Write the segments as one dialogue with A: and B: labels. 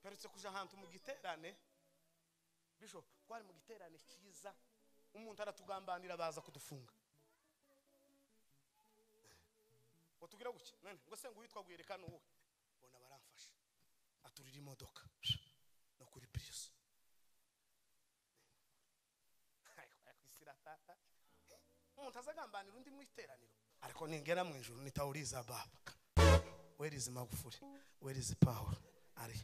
A: mperutse kuja ahantu mu giterane bishop twari mu giterane cyiza umuntu aratugambanira baza kudufunga watubwira guke none ngo se ngo uyitwa guherekana uwuhe bona baramfasha aturira imodoka no kuri prius isiratata umuntu azagambanira undi mu iteraniro ariko ningera mu ijuru nitawuriza baba where is magufuri where is power ari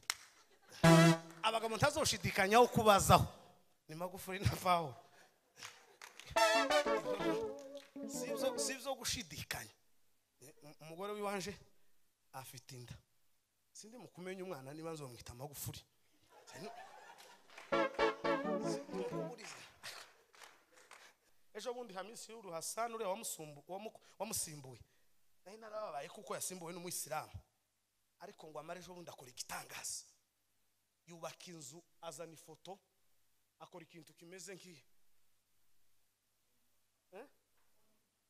A: abagabo ntazoshidikanyaho kubazaho ni magufuri na power si ibyo gushidikanya umugore w'iwanje afite inda sindi mu kumenya umwana niba nzomwita amagufuri ejo bundi hamisi y'uru hasani uriya wamusimbuye naho narababaye kuko yasimbuwe n'umuyisilamu ariko ngo amare ejo bundi akora igitangaza yubaka inzu azana ifoto akora ikintu kimeze nk'iyo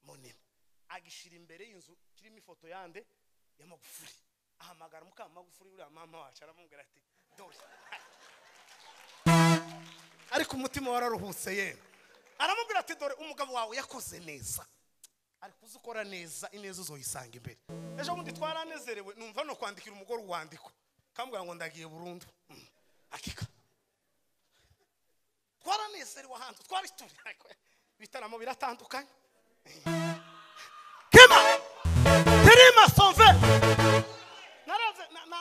A: munini agishira imbere y'inzu kirimo ifoto yande y'amagufuri ahamagara mukamagufuri uriya mama wacu aramubwira ati dore ariko umutima wararuhutse yewe aramubwira ati dore umugabo wawe yakoze neza ari kuzikora neza ineza uzoyisanga imbere ejo bundi twaranezerewe numva no kwandikira umugore uwandiko kamubwira ngo ndagiye burundu akika twaranezerewe ahantu twari turi ibitaramo biratandukanye kema terima sove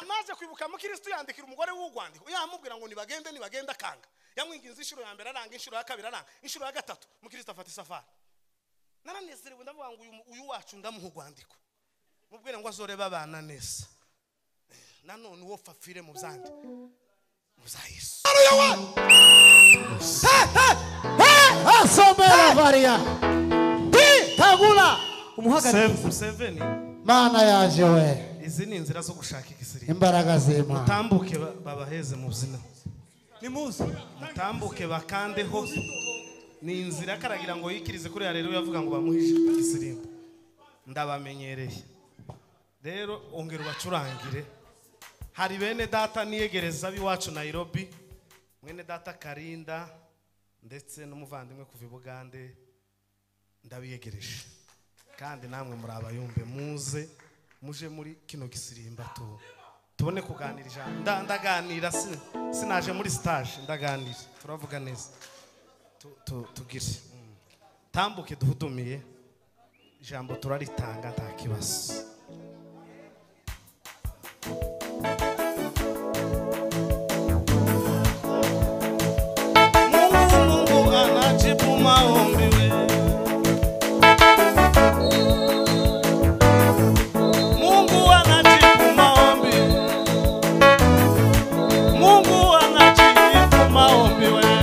A: naje kwibuka mukirisitu yandikira umugore w'urwandiko yamubwira ngo nibagende nibagende akanga yamwinginze inshuro ya mbere aranga inshuro ya kabiri aranga inshuro ya gatatu mukirisitu afata isafari naranezerewe ndavuga ngo uyu wacu ndamuha urwandiko mubwire ngo azorebe abana neza nanone uwo fafire mu byandi muza yesu
B: asomera variya tagura umuhagaze
A: museveni
B: mana yaje we
A: izi ni inzira zo gushaka igisirikare
B: imbaraga z'imana
A: mutambuke ba- babaheze mu zina
C: nimuze
A: mutambuke bakandeho ni inzira karagira ngo yikirize kuri rero yavuga ngo bamuhishe igisirimbo ndabamenyereye rero ongera ubacurangire hari bene data niyegereza b'iwacu nayirobi mwene data karinda ndetse n'umuvandimwe kuva i bugande ndabiyegereje kandi namwe muri abayumbe muze muje muri kino gisirimba tu tubone kuganira ijambo Nda- ndaganira si- sinaje muri stage ndaganira turavuga neza Tu- tu- tugire Mm. tambuke duhudumiye ijambo turaritanga nta kibazo mungu anajibu maombi wewe Mungu anajibu maombi. Mungu anajibu maombi wewe.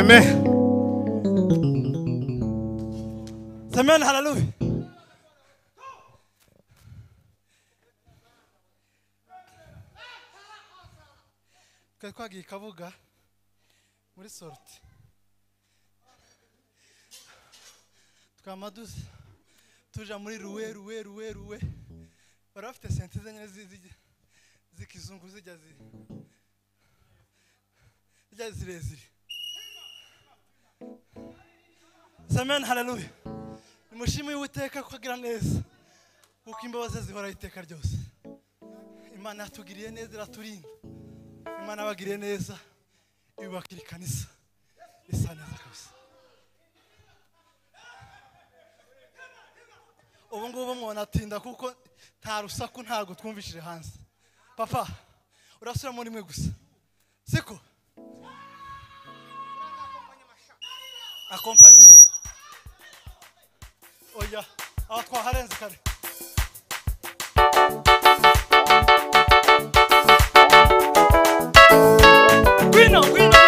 A: amen
C: Semeni haleluya. twagwaga i kabuga muri sorute twama du- tuja muri ruwe ruwe ruwe ruwe bari bafite senti zenyine zi- zijya- z'ikizungu zijya zi- zijya zirezire semeni haleluya nimushime uwiteka ko agira neza kuko imbabazi ze zihoraho iteka ryose imana yatugiriye neza iraturinda imana yabagiriye neza yubakira ikanisa isa neza kabisa ubu ngubu mwona atinda kuko nta rusaku ntabwo twumvishije hanze papa urasubiramo rimwe gusa siko akompanye oya aho twaharenze kare ngwino ngwino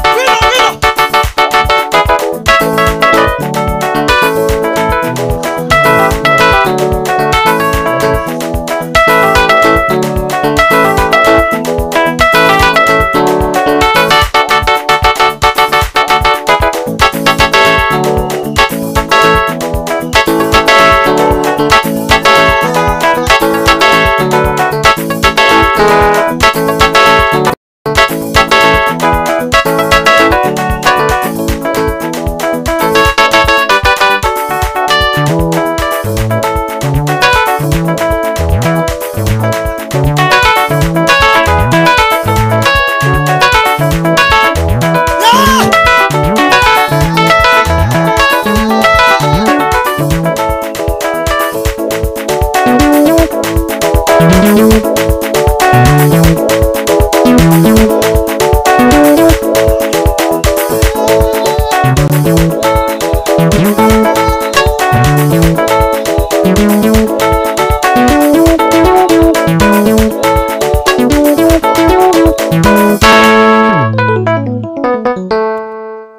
C: ngwino ngwino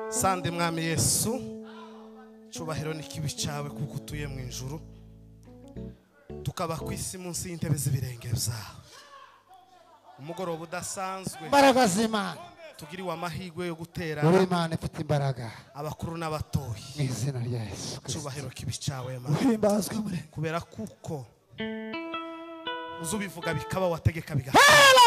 A: sande mwami yesu cyubahiro ni kibi cyawe kuko utuye mu ijuru tukaba ku isi munsi y'intebe z'ibirenge byawe umugoroba udasanzwe
B: imbaraga z'imana
A: tugiriwe amahirwe yo gutera
B: uri imana ifite imbaraga
A: abakuru n'abatoyi
B: mu izina rya yesu kirisito
A: cyubahiro kibi cyawe mana
B: uhimbazwe muri
A: kubera kuko uzi ubivuga bikaba wategeka biga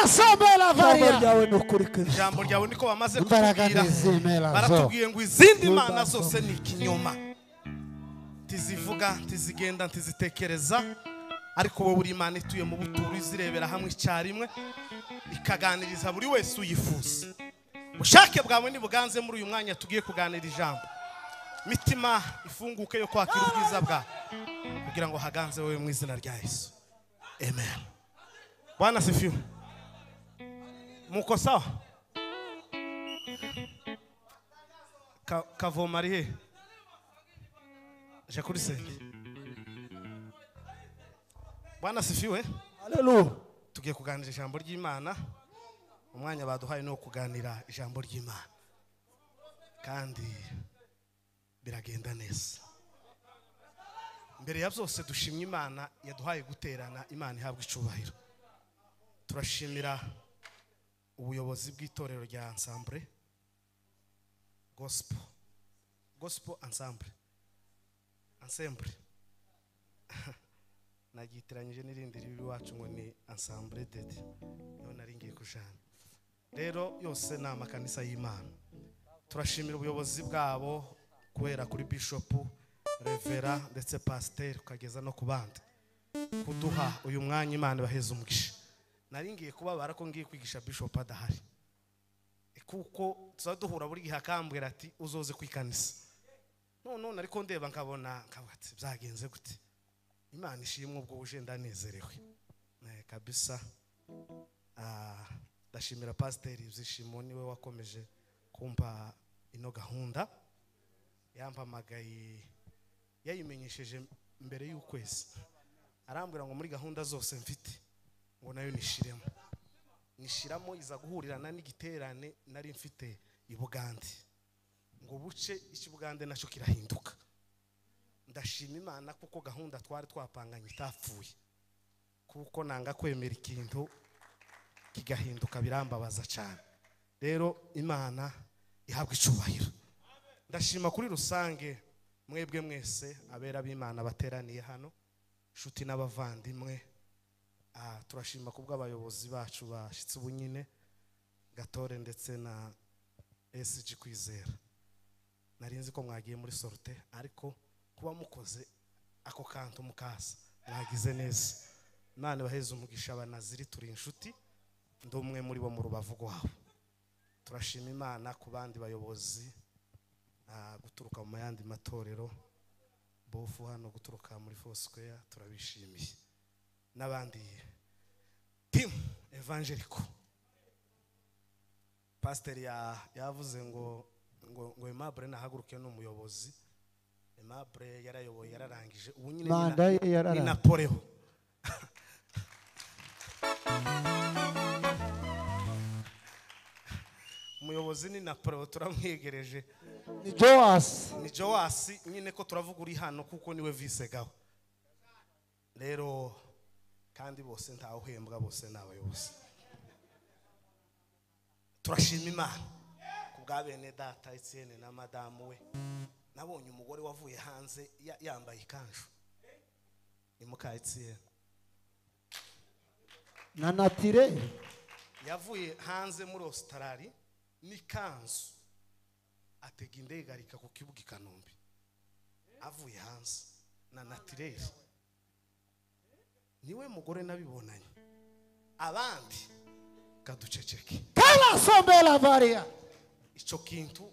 B: Sabela
D: ijambo
B: varia
D: ryawe ni ukuri kristo
A: ijambo ryawe niko bamaze
B: Imbaraga
A: kutubwira
B: ntizimera zo.
A: baratubwiye ngo izindi mana zose ni ikinyoma ntizivuga ntizigenda ntizitekereza ariko wowe uri imana ituye mu buturo izirebera hamwe icyarimwe ikaganiriza buri wese uyifuza ubushake bwawe ntibuganze muri uyu mwanya tugiye kuganira ijambo mitima ifunguke yo kwakira ubwiza bwawe kugira ngo haganze wowe mu izina rya yesu amen bwana sifiwe muko sawa Ka- kavoma ari he aje kuri sende bwana sifiwe
D: haleluya
A: tugiye kuganira ijambo ry'imana umwanya baduhaye ni uwo kuganira ijambo ry'imana kandi biragenda neza mbere ya byose dushimye imana yaduhaye guterana imana ihabwa icubahiro turashimira ubuyobozi bw'itorero rya ansambure gospel gospel ansambure ansembure nagitiranyije n'irindi ribi iwacu ngo ni ansambure dede niho nari ngiye kujana rero yose ni amakanisa y'imana turashimira ubuyobozi bwabo kubera kuri bishopu revera ndetse pasiteri ukageza no ku bandi kuduha uyu mwanya imana ibaheza umugisha nari ngiye kubabara ko ngiye kwigisha bishopu adahari E kuko tuza duhura buri gihe akambwira ati uzoze ku ikanisa none nari ko ndeba nkabona nkavuga ati byagenze gute imana ishimwe ubwo uje ndanezerewe Eh, kabisa Ah, ndashimira pasiteri byishimo niwe wakomeje kumpa ino gahunda yampamagaye yayimenyesheje mbere y'ukwezi arambwira ngo muri gahunda zose mfite ngo nayo nishiremo nishiramo iza guhurirana n'igiterane nari mfite i bugande ngo buce icy'i bugande nacyo kirahinduka ndashima imana kuko gahunda twari twapanganye itapfuye kuko nanga kwemera ikintu kigahinduka birambabaza cyane rero imana ihabwa icyubahiro ndashima kuri rusange mwebwe mwese abera b'imana bateraniye hano inshuti n'abavandimwe Ah, turashima ku bw'abayobozi bacu bashyitse ubunyine gatore ndetse na sg kwizera nari nzi ko mwagiye muri sorute ariko kuba mukoze ako kantu mukaza mwagize neza imana ibaheze umugisha abanaziri turi inshuti ndi umwe muri bo mu rubavu rwabo turashima imana ku bandi bayobozi ah, guturuka mu yandi matorero bofu hano guturuka muri fosikeya turabishimiye n'abandi timu evangeliko pasiteri ya- yavuze ngo ngo ngo emabure nahaguruke ni umuyobozi emabure yarayoboye yararangije ubu nyine ni na-
B: Manda ye yararangije.
A: ni napoleho umuyobozi ni napoleho turamwegereje
B: ni joasi
A: ni jowasi nyine ko turavuga uri hano kuko niwe visegaho rero kandi bose ntawuhembwa bose ni abayobozi turashima imana ku bwa bene data etienne na madamu we nabonye umugore wavuye hanze ya- yambaye ikanzu ni muka etienne
B: na natire
A: yavuye hanze muri ositarari n'ikanzu atega indege arika ku kibuga i kanombe avuye hanze na natireri niwe mugore nabibonanye abandi kaduceceke
B: karasombera variya
A: icyo kintu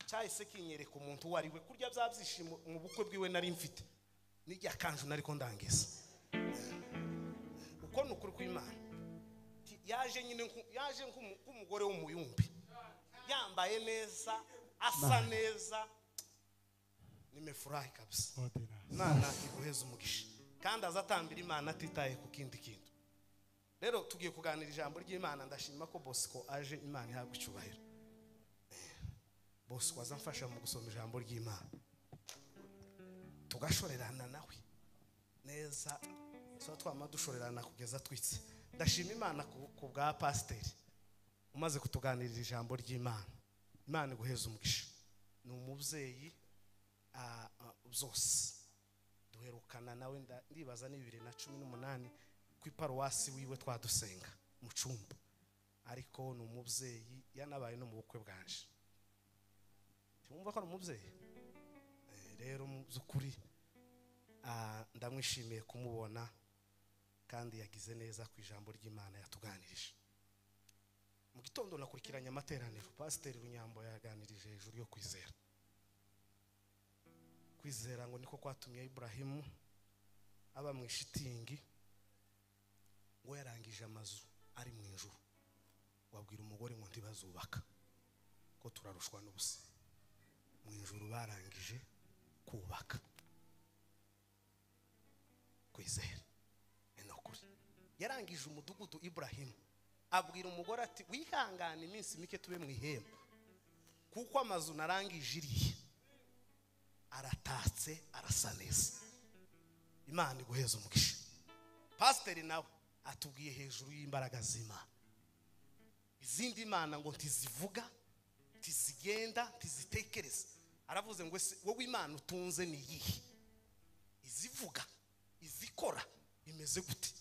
A: cyahise kinyereka umuntu uwo ari we kurya bya byishimo mu bukwe bwiwe nari mfite n'irya kanju nari ko ndangiza uko ni ukuri kw'imana Ti- yaje nyine nku- yaje nk'umu- nk'umugore w'umuyumbi yambaye neza asa neza nimefurahi kabisa imana iguheza umugisha kandi azatambira imana atitaye ku kindi kintu rero tugiye kuganira ijambo ry'imana ndashima ko bosco aje imana ihabwa icyubahiro bosco azamfasha mu gusoma ijambo ry'imana tugashorerana nawe neza tuba twama dushorerana kugeza twitse ndashima imana ku ku bwa pasiteri umaze kutuganirira ijambo ry'imana imana iguheza umugisha ni umubyeyi ah, ah, zose duherukana nawe nda- ndibaza ni bibiri na cumi n'umunani ku iparuwasi wiwe twadusenga mu cumba ariko ni umubyeyi yanabaye no mu bukwe bwanje tumwumva ko ari umubyeyi Eh, rero mu by'ukuri ah, ndamwishimiye kumubona kandi yagize neza ku ijambo ry'imana yatuganirije mu gitondo nakurikiranye amateraniro pasiteri runyambo yaganirije hejuru yo kwizera kwizera ngo niko kwatumye iburahimu aba mu ishitingi ngo yarangije amazu ari mu ijuru wabwira umugore ngo ntibazubaka ko turarushwa n'ubusa mu ijuru barangije kubaka kwizera ni nukuri yarangije umudugudu iburahimu abwira umugore ati wihangane iminsi mike tube mu ihembe kuko amazu narangije iriya aratatse arasa neza imana iguheza umugisha pasiteri nawe atubwiye hejuru y'imbaraga z'imana izindi mana ngo ntizivuga ntizigenda ntizitekereza aravuze ngo ese wowe imana utunze ni iyihe izivuga izikora imeze gute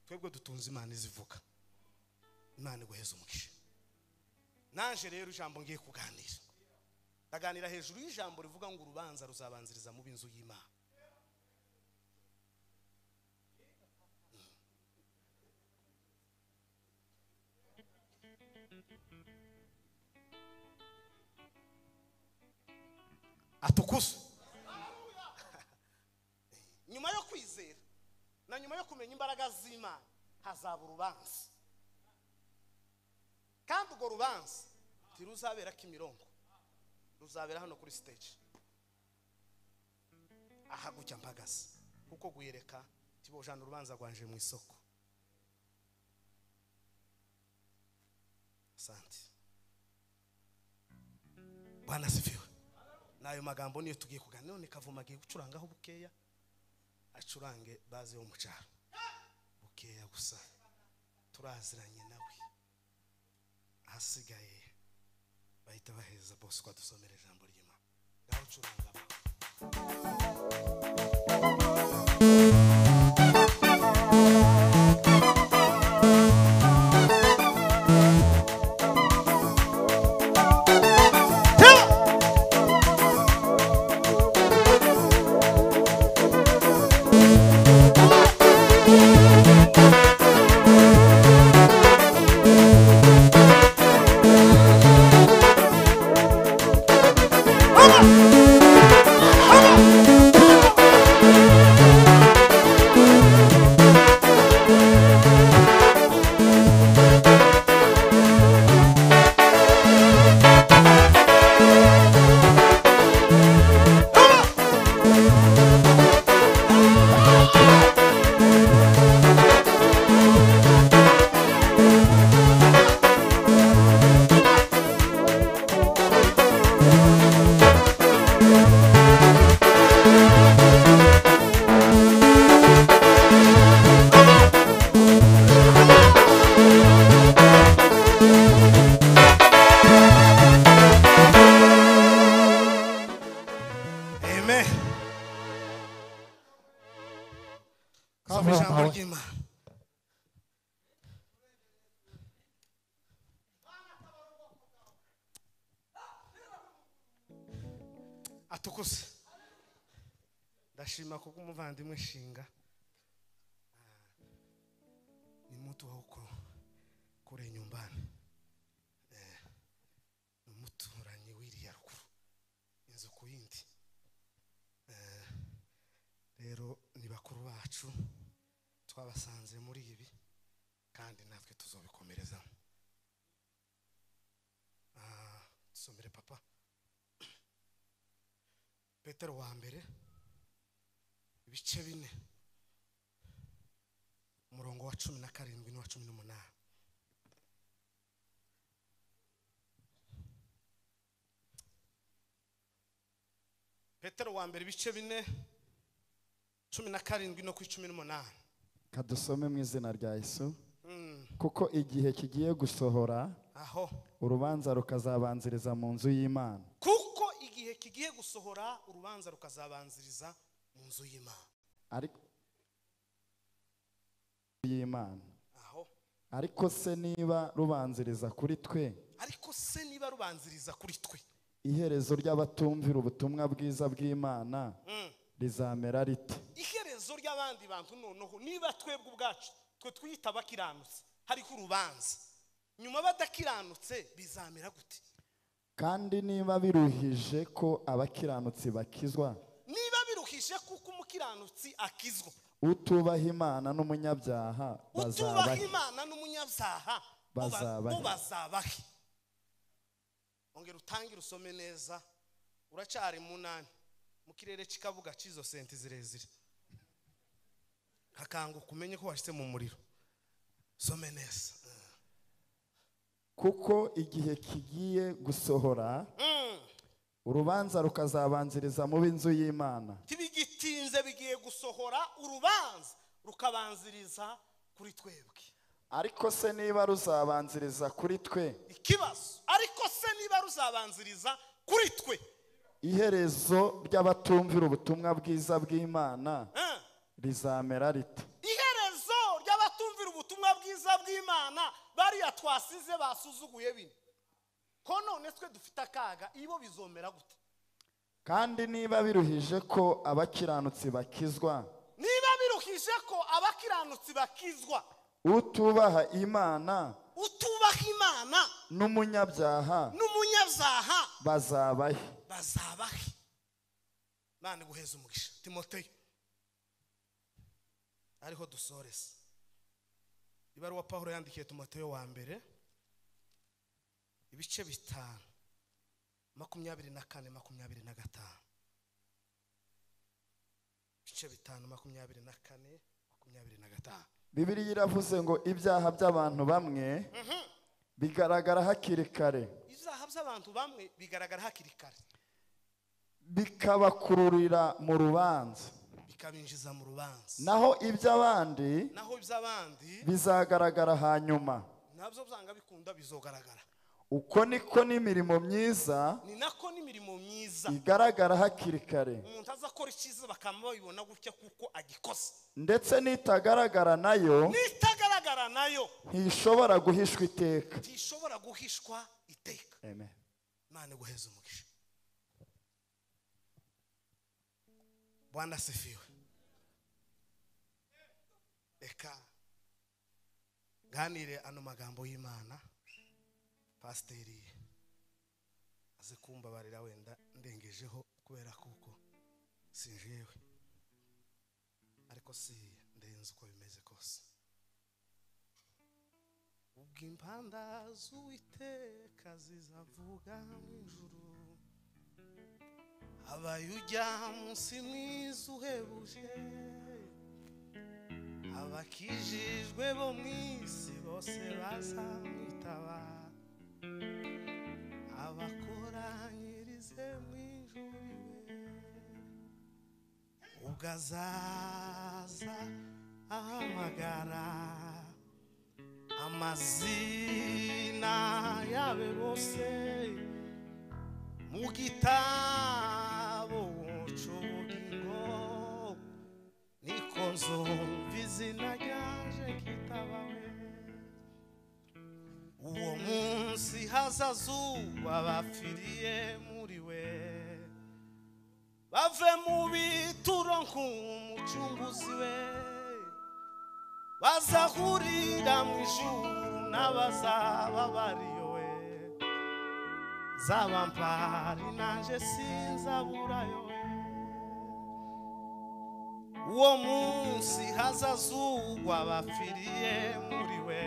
A: twebwe dutunze imana izivuga imana iguheza umugisha naje rero ijambo ngiye kuganira ndaganira hejuru y'ijambo rivuga ngo urubanza ruzabanziriza mu b'inzu y'imana atukuze nyuma yo kwizera na nyuma yo kumenya imbaraga z'imana hazaba urubanza urwo rubanza ntiruzabera kimirongo ruzabera hano kuri stage aha gutya mpagaze kuko guyereka tibojana urubanza rwanje mu isoko asante bwana sifiwe n'ayo magambo niyo tugiye kuganira none kavuma agiye gucurangaho bukeya acurange baze yo mu cyaro bukeya gusa turaziranye nawe ahasigaye bahita baheza bose ko adusomera ijambo ry'imana ngaho ucuranga ba amen soma ijambo
B: Kavuma we.
A: ry'imana atukuse ndashima kubwo umuvandimwe nshinga ni mutu wa uko kure nyumbani Eh, ni umuturanyi wiriya ruguru inzu ku yindi Eh, rero ni bakuru bacu twabasanze muri ibi kandi natwe tuzobikomerezamo Ah, dusomere papa petero wa mbere ibice bine umurongo wa cumi na karindwi n'uwa cumi n'umunani petero wa mbere ibice bine cumi na karindwi no ku icumi n'umunani
D: kadusome mu izina rya yesu
A: Mm,
D: kuko igihe kigiye gusohora
A: aho
D: urubanza rukazabanziriza mu nzu y'imana
A: kuko igihe kigiye gusohora urubanza rukazabanziriza mu nzu y'imana
D: ariko y'imana
A: aho
D: ariko se niba rubanziriza kuri twe
A: ariko se niba rubanziriza kuri twe
D: iherezo ry'abatumvira ubutumwa bwiza bw'imana
A: Mm.
D: rizamera rite
A: iherezo ry'abandi bantu noneho niba twebwe ubwacu twe twiyita abakiranutse hariho urubanza nyuma badakiranutse bizamera gute
D: kandi niba biruhije ko abakiranutsi bakizwa
A: niba biruhije kuko umukiranutsi akizwa
D: utubaha imana n'umunyabyaha
A: utubaha
D: bazabahe
A: imana n'umunyabyaha bo ba-
D: Bazabahe.
A: bo bazabahe ongera utangire usome neza uracyari munani mu kirere cy'ikabuga cy'izo senti zirezire hakanguka umenye ko washyize mu muriro some neza
D: kuko igihe kigiye gusohora urubanza rukazabanziriza mu b'inzu y'imana
A: ntibigitinze bigiye gusohora urubanza rukabanziriza kuri twebwe
D: ariko se niba ruzabanziriza kuri twe
A: ikibazo ariko se niba ruzabanziriza kuri twe
D: iherezo ry'abatumvira ubutumwa bwiza bw'imana
A: eh?
D: rizamera rite
A: iherezo ry'abatumvira ubutumwa bwiza bw'imana bariya twasize basuzuguye bine ko none twe dufite akaga ibo bizomera gute
D: kandi niba biruhije ko abakiranutsi bakizwa
A: niba biruhije ko abakiranutsi bakizwa
D: utubaha imana
A: utubaha imana
D: n'umunyabyaha
A: n'umunyabyaha
D: bazabahe
A: bazabahe mani guheza umugisha timoteyo ariho dusoreza ibaruwa pawulo yandikiye timoteyo wa mbere ibice bitanu makumyabiri na kane makumyabiri na gatanu ibice bitanu makumyabiri na kane makumyabiri na gatanu
D: bibiliya iravuze ngo ibyaha by'abantu bamwe bigaragara hakiri kare
A: ibyaha by'abantu bamwe bigaragara hakiri kare
D: bikabakururira mu rubanza
A: bikabinjiza mu rubanza
D: naho iby'abandi
A: naho iby'abandi
D: bizagaragara hanyuma
A: nabyo byanga bikunda bizogaragara
D: uko niko n'imirimo myiza
A: ni nako n'imirimo myiza
D: igaragara hakiri kare
A: umuntu aza akora icyiza bakaba babibona gutya kuko agikoze
D: ndetse n'itagaragara nayo
A: n'itagaragara nayo
D: ntishobora guhishwa iteka
A: ntishobora guhishwa iteka
D: Amen.
A: imana iguheze umugisha bwana asifiwe reka nganire ano magambo y'imana pasiteri aze kumbabarira wenda ndengejeho kubera kuko sinjewe ariko si ndenze uko bimeze kose ubwo impanda z'uwiteka zizavuga mu ijuru abaye ujya munsi mwiza uhebuje abakijijwe bo mu isi bose bazamwitaba abakoranyirize mu ijuru iwe ubwo azaza ahamagara amazina yabe bose mu gitabo c'ubugingo niko nzumva izina ryaje kitabawe uwo munsi hazazuba bapfiriye muri we bave mu bituro nk'umucunguzi we bazahurira mu ijuru n'abazaba bariyowe zaba mpari nanje sinzaburayowe uwo munsi hazazugwa bapfiriye muri we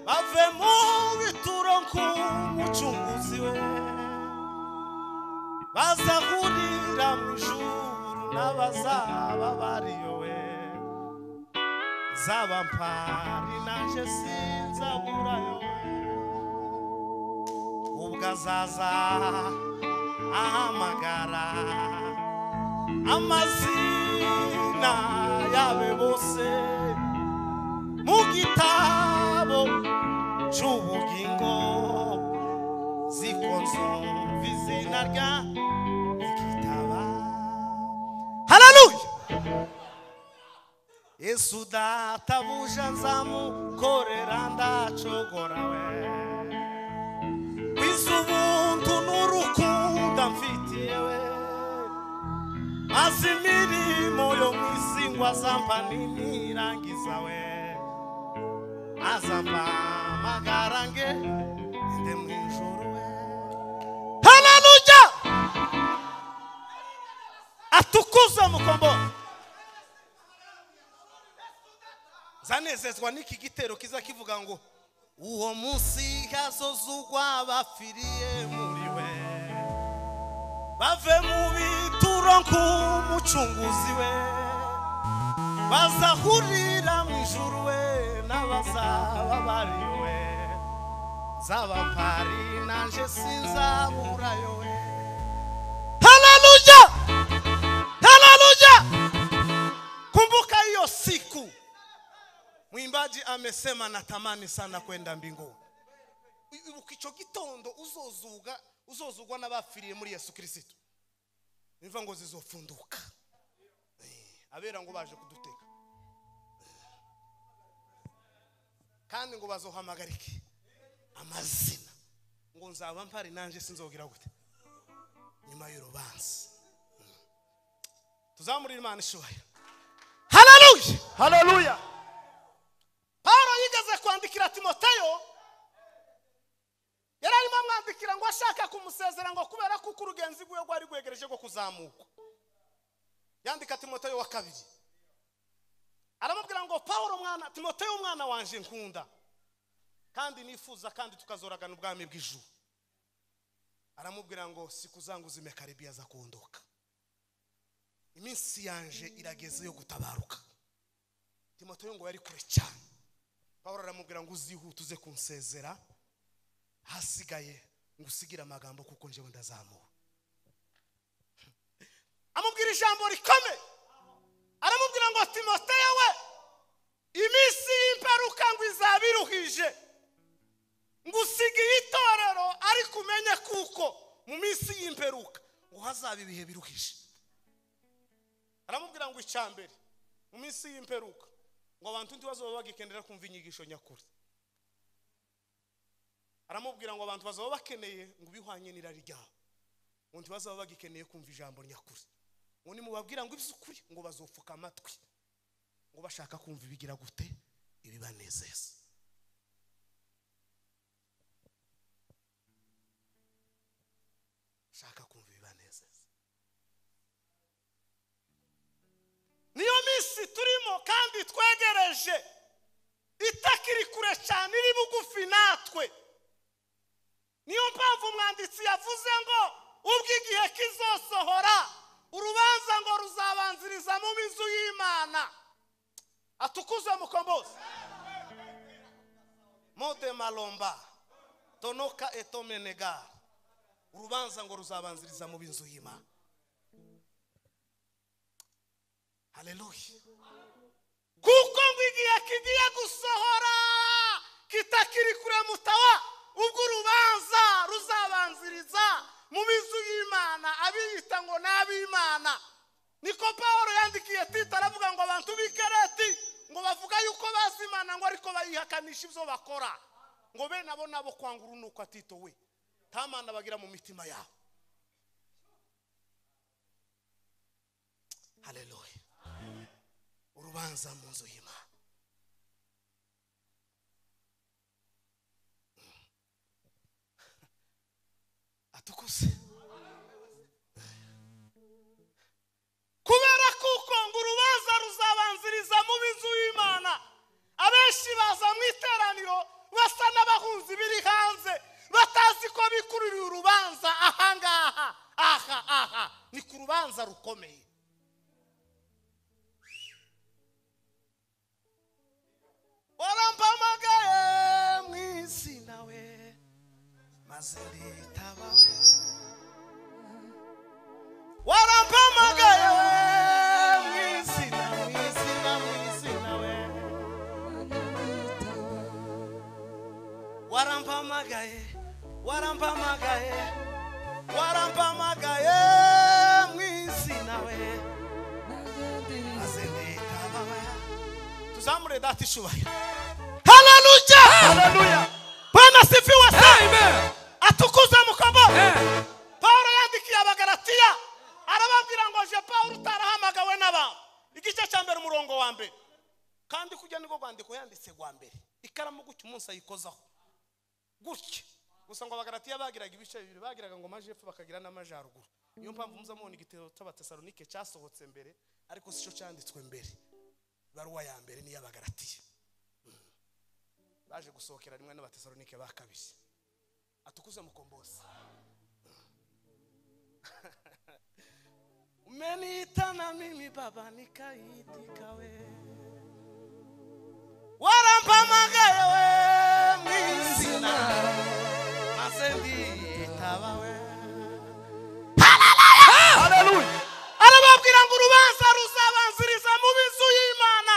A: bave mu bituro nk'umucunguzi we bazahurira mu ijuru n'abazaba bariyowe zaba mpari nanje sinzaburayo ubwo azaza ahamagara amazina yabe bose mu gitabo c'ubugingo zikonzumva izina rya ikitaba haleluya yesu databuja nzamukorera ndacogora we kwiza ubuntu n'urukundo mfitiye we maze imirimo yo mu isi ngo azamba ninirangiza we azamba amagarange ndi mu ijuru we haleluya atukuze mukombora zanezezwa n'iki gitero kiza kivuga ngo uwo munsi hazozugwa bapfiriye muri we bave mu bituro nk'umucunguzi we bazahurira mu ijuru we n'abazaba bari we zaba mpari nanje sinzaburayo we haleluya haleluya kumbuka hiyo siku mwimbaji amesema natamani sana kwenda mbinguni ibuka icyo gitondo uzozuga uzozugwa n'abapfiriye muri yesu kirisito imva ngo zizofunduka Eh, abera ngo baje kudutega Eh, kandi ngo bazohamagarike amazina ngo nzaba mpari nanjye sinzogera gute nyuma y'urubanza Mm. tuzamurire imana ishubaya haleluya
D: haleluya
A: pawulo yigeze kwandikira timoteyo yari arimo amwandikira ngo ashaka kumusezera ngo kubera ko uko urugenzi rwiwe rwari rwegereje rwo kuzamuka yandika timoteyo wa kabiri aramubwira ngo pawulo mwana timoteyo umwana wanjye nkunda kandi nifuza kandi tukazoragana ubwami bw'ijuru aramubwira ngo sikuzanguza imekaribi aza kunduka iminsi yanje irageze yo gutabaruka timoteyo ngo yari kure cyane pawulo aramubwira ngo uzihute uze kunsezera hasigaye ngo usigire amagambo kuko njyewe ndazamura amubwira ijambo rikomeye aramubwira ngo timoteyo we iminsi y'imperuka ngo izaba iruhije ngo usigaye itorero ariko umenye kuko mu minsi y'imperuka ngo hazaba ibihe biruhije aramubwira ngo icya mbere mu minsi y'imperuka ngo abantu ntibazo baba bagikenera kumva inyigisho nyakuri aramubwira ngo abantu bazaba bakeneye ngo bihwanye n'irari ryabo ngo ntibazaba bagikeneye kumva ijambo nyakuri ngo nimubabwira ngo iby'ukuri ngo bazopfuka amatwi ngo bashaka kumva ibigira gute ibibanezeza shaka kumva ibibanezeza niyo minsi turimo kandi twegereje itakiri kure cyane iri bugufi natwe niyo mpamvu umwanditsi yavuze ngo ubwo igihe kizosohora urubanza ngo ruzabanziriza mu inzu y'imana atukuze mukombozi mode malomba tonoka etomenega urubanza ngo ruzabanziriza mu b'inzu y'imana haleluya kuko ngo igihe kigiye gusohora kitakiri kure mutawa ubwo urubanza ruzabanziriza mu b'inzu y'imana abiyita ngo ni ab'imana niko paul yandikiye tita aravuga ngo abantu b'ikereti ngo bavuga yuko bazi imana ngo ariko bayihakanisha ibyo bakora ngo bene abo nabo kwanga urunuka tito we nta mana bagira mu mitima yabo haleluya urubanza mu nzu y'imana atukuse kubera kuko ngo urubanza ruzabanziriza mu b'inzu y'imana abenshi baza mu iteraniro basa n'abahunzi biri hanze batazi ko bikururiye urubanza ahangaha aha aha ni ku rubanza rukomeye warampamagaye mu isi nawe maze nditaba we warampamagaye mu isi na mu isi na mu isi nawe warampamagaye warampamagaye warampamagaye mu isi nawe maze nditaba we tuzamure data ishubahiro haleluya
E: Hallelujah.
A: bwana sifiwe se
E: Amen.
A: atukuze mukombo
E: Eh.
A: paul yandikiye abagaratiya arababwira ngo je paul utarahamagawe n'abantu igice cya mbere umurongo wa mbere kandi kujya niko rwandiko yanditse rwa mbere ikaramu gutya umunsi ayikozaho gutya gusa ngo abagaratiya bagiraga ibice bibiri bagiraga ngo amajepfo bakagira n'amajyaruguru niyo mpamvu muza mubona igitero cy'abatesalonike cyasohotse mbere ariko si cyo cyanditswe mbere ibaruwa ya mbere ni iy'abagaratiya Mm. baje gusohokera rimwe n'abatesalonike ba kabiri atukuze mukombozi umeniita na mimi baba nikaitika we warampamagaye we mwisina maze ndiyitaba we arababwira ngo urubanza ruzabanziriza mu b'inzu y'imana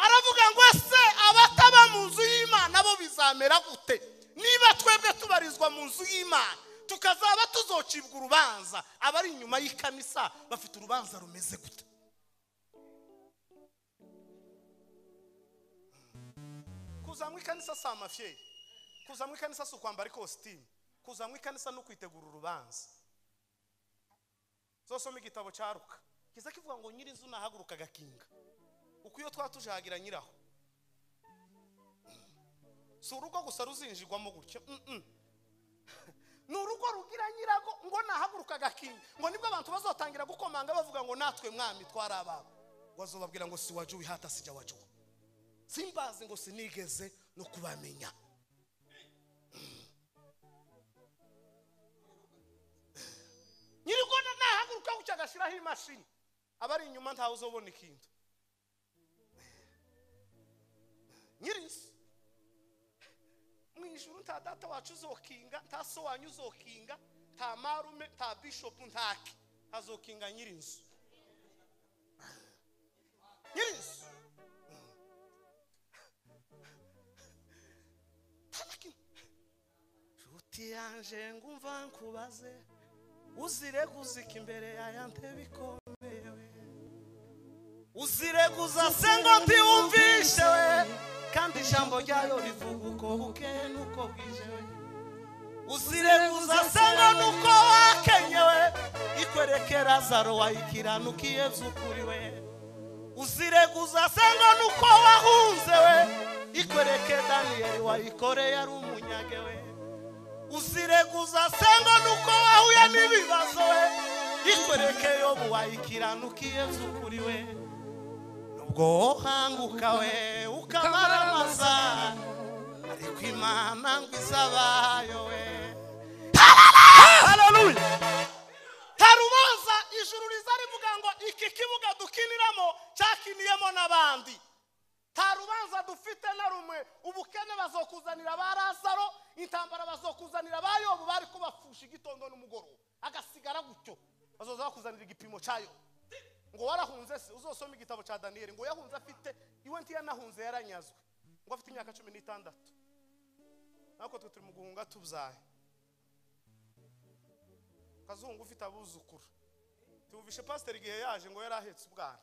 A: aravuga ngo ese abataba mu nzu y'imana bo bizamera gute niba twebwe tubarizwa mu nzu y'imana tukazaba tuzocibwa urubanza abari inyuma y'ikamisa bafite urubanza rumeze gute kuzanywa ikanisa si amafyeyi kuzanywa ikanisa si ukwambara ikositimu kuzanywa ikanisa ni ukwitegura urubanza zosoma igitabo cya ruka kiza kivuga ngo nyir'inzu nahaguruka agakinga uko iyo twatujagira nyiraho si urugo gusa ruzinjirwamo gutya mm-mm. ni urugo rugira nyirago ngo nahaguruka agakinga ngo nibwo abantu bazotangira gukomanga bavuga ngo natwe mwami twari ababo wazobabwira ngo si wajya wihata sijya wajya simbazi ngo sinigeze no kubamenya bashyiraho imashini abari inyuma ntawe uzobona ikintu nyir'isi mu ijuru nta data wacu uzokinga nta so wanyu uzokinga nta marume nta bishopu ntaki hazokinga nyir'inzu nyir'inzu nta na kimwe nshuti yanje ngumva nkubaze uzire guzika imbere ya yante bikomewe uzire guzase ngo mbiwumvishe we kandi ijambo ryayo rivuga uko bukeye n'uko bwije we uzire guzase ngo nuko wakenyewe ikwereke lazaro wayikiranukiye by'ukuri we uzire guzase ngo nuko wahunze we ikwereke daniyeli wayikoreye ari umunyage we uzireguza sengo nuko wahuye n'ibibazo we ikwereke yobu wayikiranukiye by'ukuri we nubwo wohanguka we ukamara amazana ariko imana ngo izabayo we haleluya harubaza ijuru riza rivuga ngo iki kibuga dukiniramo cyakiniyemo n'abandi nta rubanza dufite na rumwe ubukene bazokuzanira ba lazaro intambara bazokuzanira ba yobu bari kubapfusha igitondo n'umugoroba agasigara gutyo bazoza bakuzanira igipimo cyayo ngo warahunze se uzosoma igitabo cya daniyeli ngo yahunze afite iwe ntiyanahunze yaranyazwe ngo afite imyaka cumi n'itandatu natwe twe turi mu guhunga tubyaye ukazungu ufite abuzukuru tuwuvishe pasiteri igihe yaje ngo yari ahetse ubwana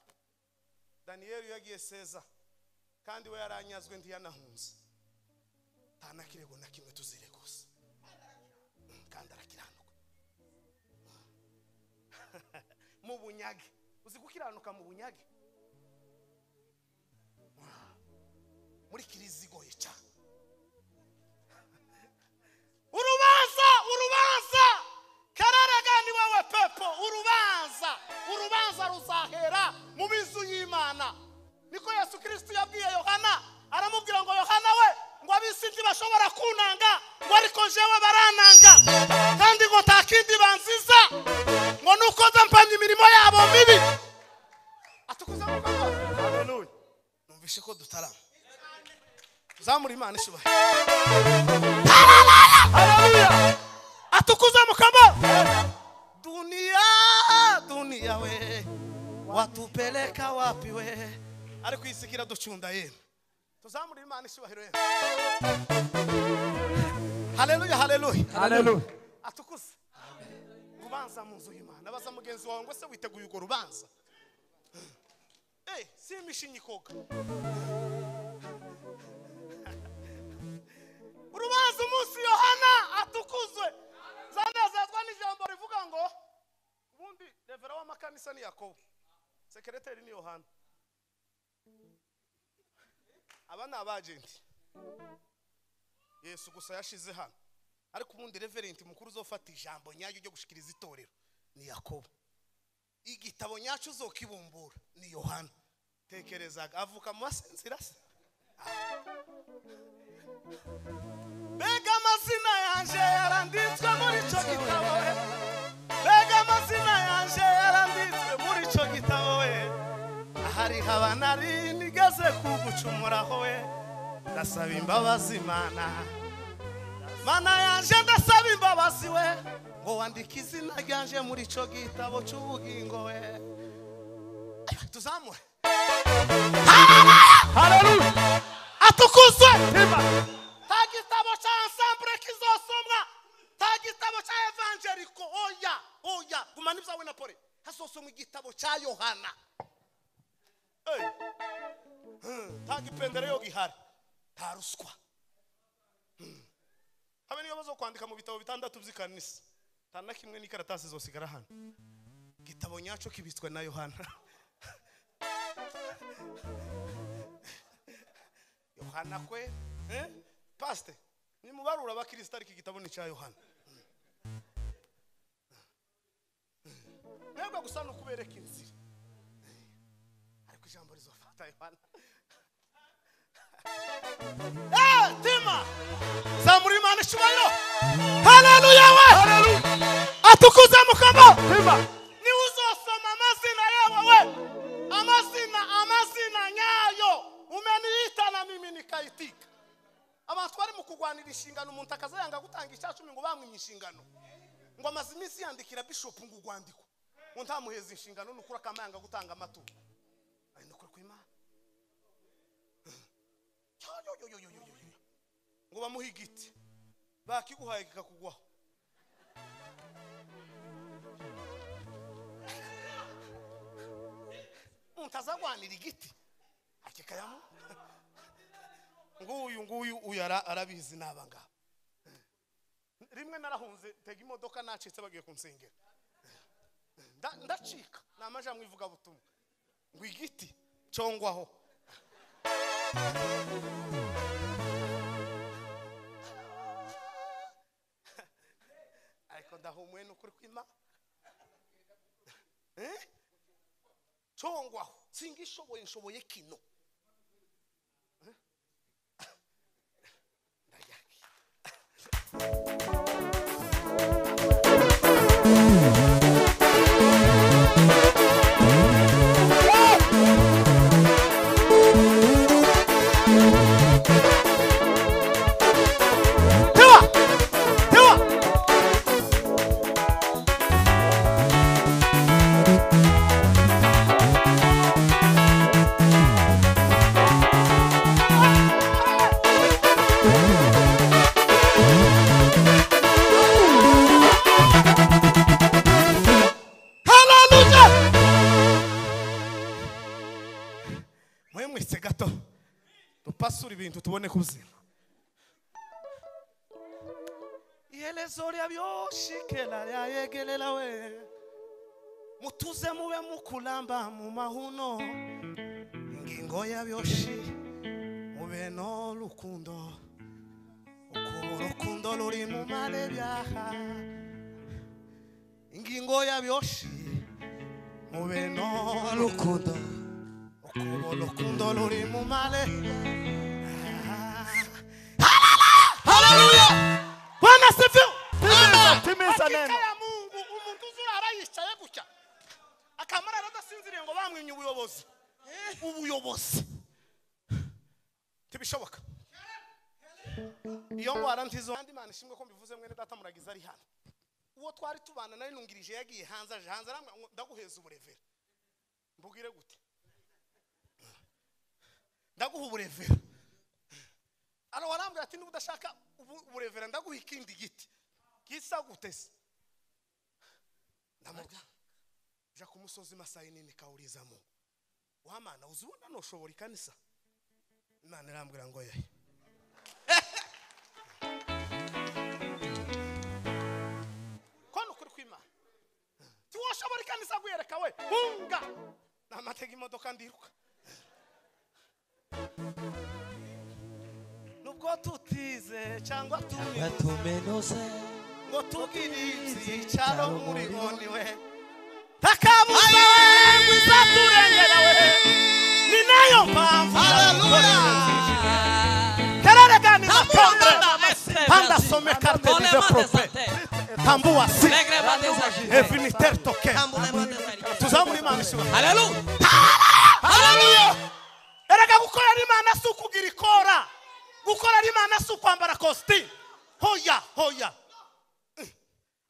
A: daniyeli iyo yagiye seza kandi we yaranyazwe ntiyanahunze nta na kirego na kimwe tuzireguza kandi arakiranuka mu bunyage uzi gukiranuka mu bunyage muri kiriziya igoye cyane urubanza urubanza kararagani wowe pepo urubanza urubanza ruzahera mu bizu y'imana niko yesu kirisiti yabwiye yohana aramubwira ngo yohana we ngo ab'isi ntibashobora kunanga ngo ariko jewe barananga kandi ngo nta kindi banziza ngo ni uko nza mpamya imirimo yabo mibi atukuza mu rwanda haleluya numvishe ko dutarama zamura imana ishubahe haleluya atukuza mu kamo dunia dunia we watupeleka wapi we ariko iyi si kiraducunda yemwe tuzamure imana ishyubahiro yemwe haleluya haleluya
D: haleluya
A: atukuze ubanza mu nzu y'imana abaza mugenzi wawe ngo se witeguye urwo rubanza Eh, si imishinyi koga urubanza umunsi yohana atukuzwe zanezezwa n'ijambo rivuga ngo ubundi revera w'amakanisa ni yakobo sekereteri ni yohana aba ni abajenti yesu gusa yashize hano ariko ubundi reverenti mukuru uzofata ijambo nyaryo ryo gushikiriza itorero ni yakobo igitabo nyacyo uzokibumbura ni yohana tekerezaga avuka mu basinzira se mbega amazina yanje yaranditswe muri icyo gitabo we mbega amazina yanje yaranditswe muri icyo gitabo we hari habanari nigeze kugucumuraho we ndasaba imbabazi mana mana yanje ndasaba imbabazi we ngo wandike izina ryanje muri ico gitabo c'ubugingo we Aywa, tuzamure haleluya atukuzwe nta gitabo ca ensemble kizosomwa nta gitabo ca evangeliko oya oya gumana ibyawe na pole hazosomwa igitabo ca yohana Hey. Hmm, nta gipendereo gihari nta ruswa Hmm. habe niyo bazo kwandika mu bitabo bitandatu by'ikanisa nta na kimwe n'ikaratasi zosigara hano igitabo nyacyo kibitswe na yohana yohana kwe eh? pasite ni mubarura abakirisitu ariko igitabo ni icya yohana mwebwe gusa ni ukubereka inzira ariko ijambo rizofata yohana Eh, tima zamura imana icyubahiro haleluya we atukuze mukamo tima niwe uzosoma umuntu akaza yanga gutanga icyacumi ngo bamuhe inshingano ngo amaze iminsi yandikira bishopu ngo urwandiko ngo ntamuheze inshingano nukuri akama yanga gutanga amaturo ari nukuri kw'imana Yo, yo, yo, yo, yo, yo, yo, yo. ngo bamuhe igiti bakiguhaye kikakugwaho umuntu azagwanira igiti akikayamu nguyu nguyu uyu ara- arabizi n'aba ngaba rimwe narahunze tega imodoka nacitse bagiye kunsengera Nda- ndacika ni amajamwe ivugabutumwa ngo igiti congwaho ariko ndahumuwe n'ukuri kw'imana Eh? congwaho singishoboye nshoboye kino Tewa! Tewa! mwe mwese gato dupasura ibintu tubone kubuzima ihelezo lya byoshikela lyayegelela we mutuze mube mukulamba mu mahuno ingingo ya byoshi mube n'urukundo ukuba urukundo ruri mu marebyaha ingingo ya byoshi mube n'urukundo ukuba urukundo ruri mu mare bwana sifiwe
D: Timiza neno.
A: ya mungu umuntu uzurara yicaye gutya akamarara adasinziriye ngo bamwimye ubuyobozi ubuyobozi ntibishoboka iyo ndwara ntizo kandi imana ishimwe ko mbivuze mwene data muragize ari hano uwo twari tubana nawe nungirije yagiye hanze aje hanze arambwira ngo ndaguheza uburevera mbubwire gute ndaguha uburevera ara warambwira ati niba udashaka ubu- uburevera ndaguha ikindi giti gisa gute se ndamubwira ja ku musozi masayi nini kawurizamo wamana uzi ubona nushobora ikanisa imana irambwira ngo yehe ko ni ukuri kw'imana tiwoshobora ikanisa guhereka we hunga namatega imodoka ndiruka nubwo tutize cyangwa tumenye
E: batumenose
A: ngo tubwire ibyicaro muri boni we takabuze we uzaturengera we ni nayo mpamvu karareganiza tonde panda some karte dive prope tambua si eviniter toke tuzamura imana ishyura haleluya erega gukorera imana si ukugira ikora gukorera imana si ukwambara kositimu hoya hoya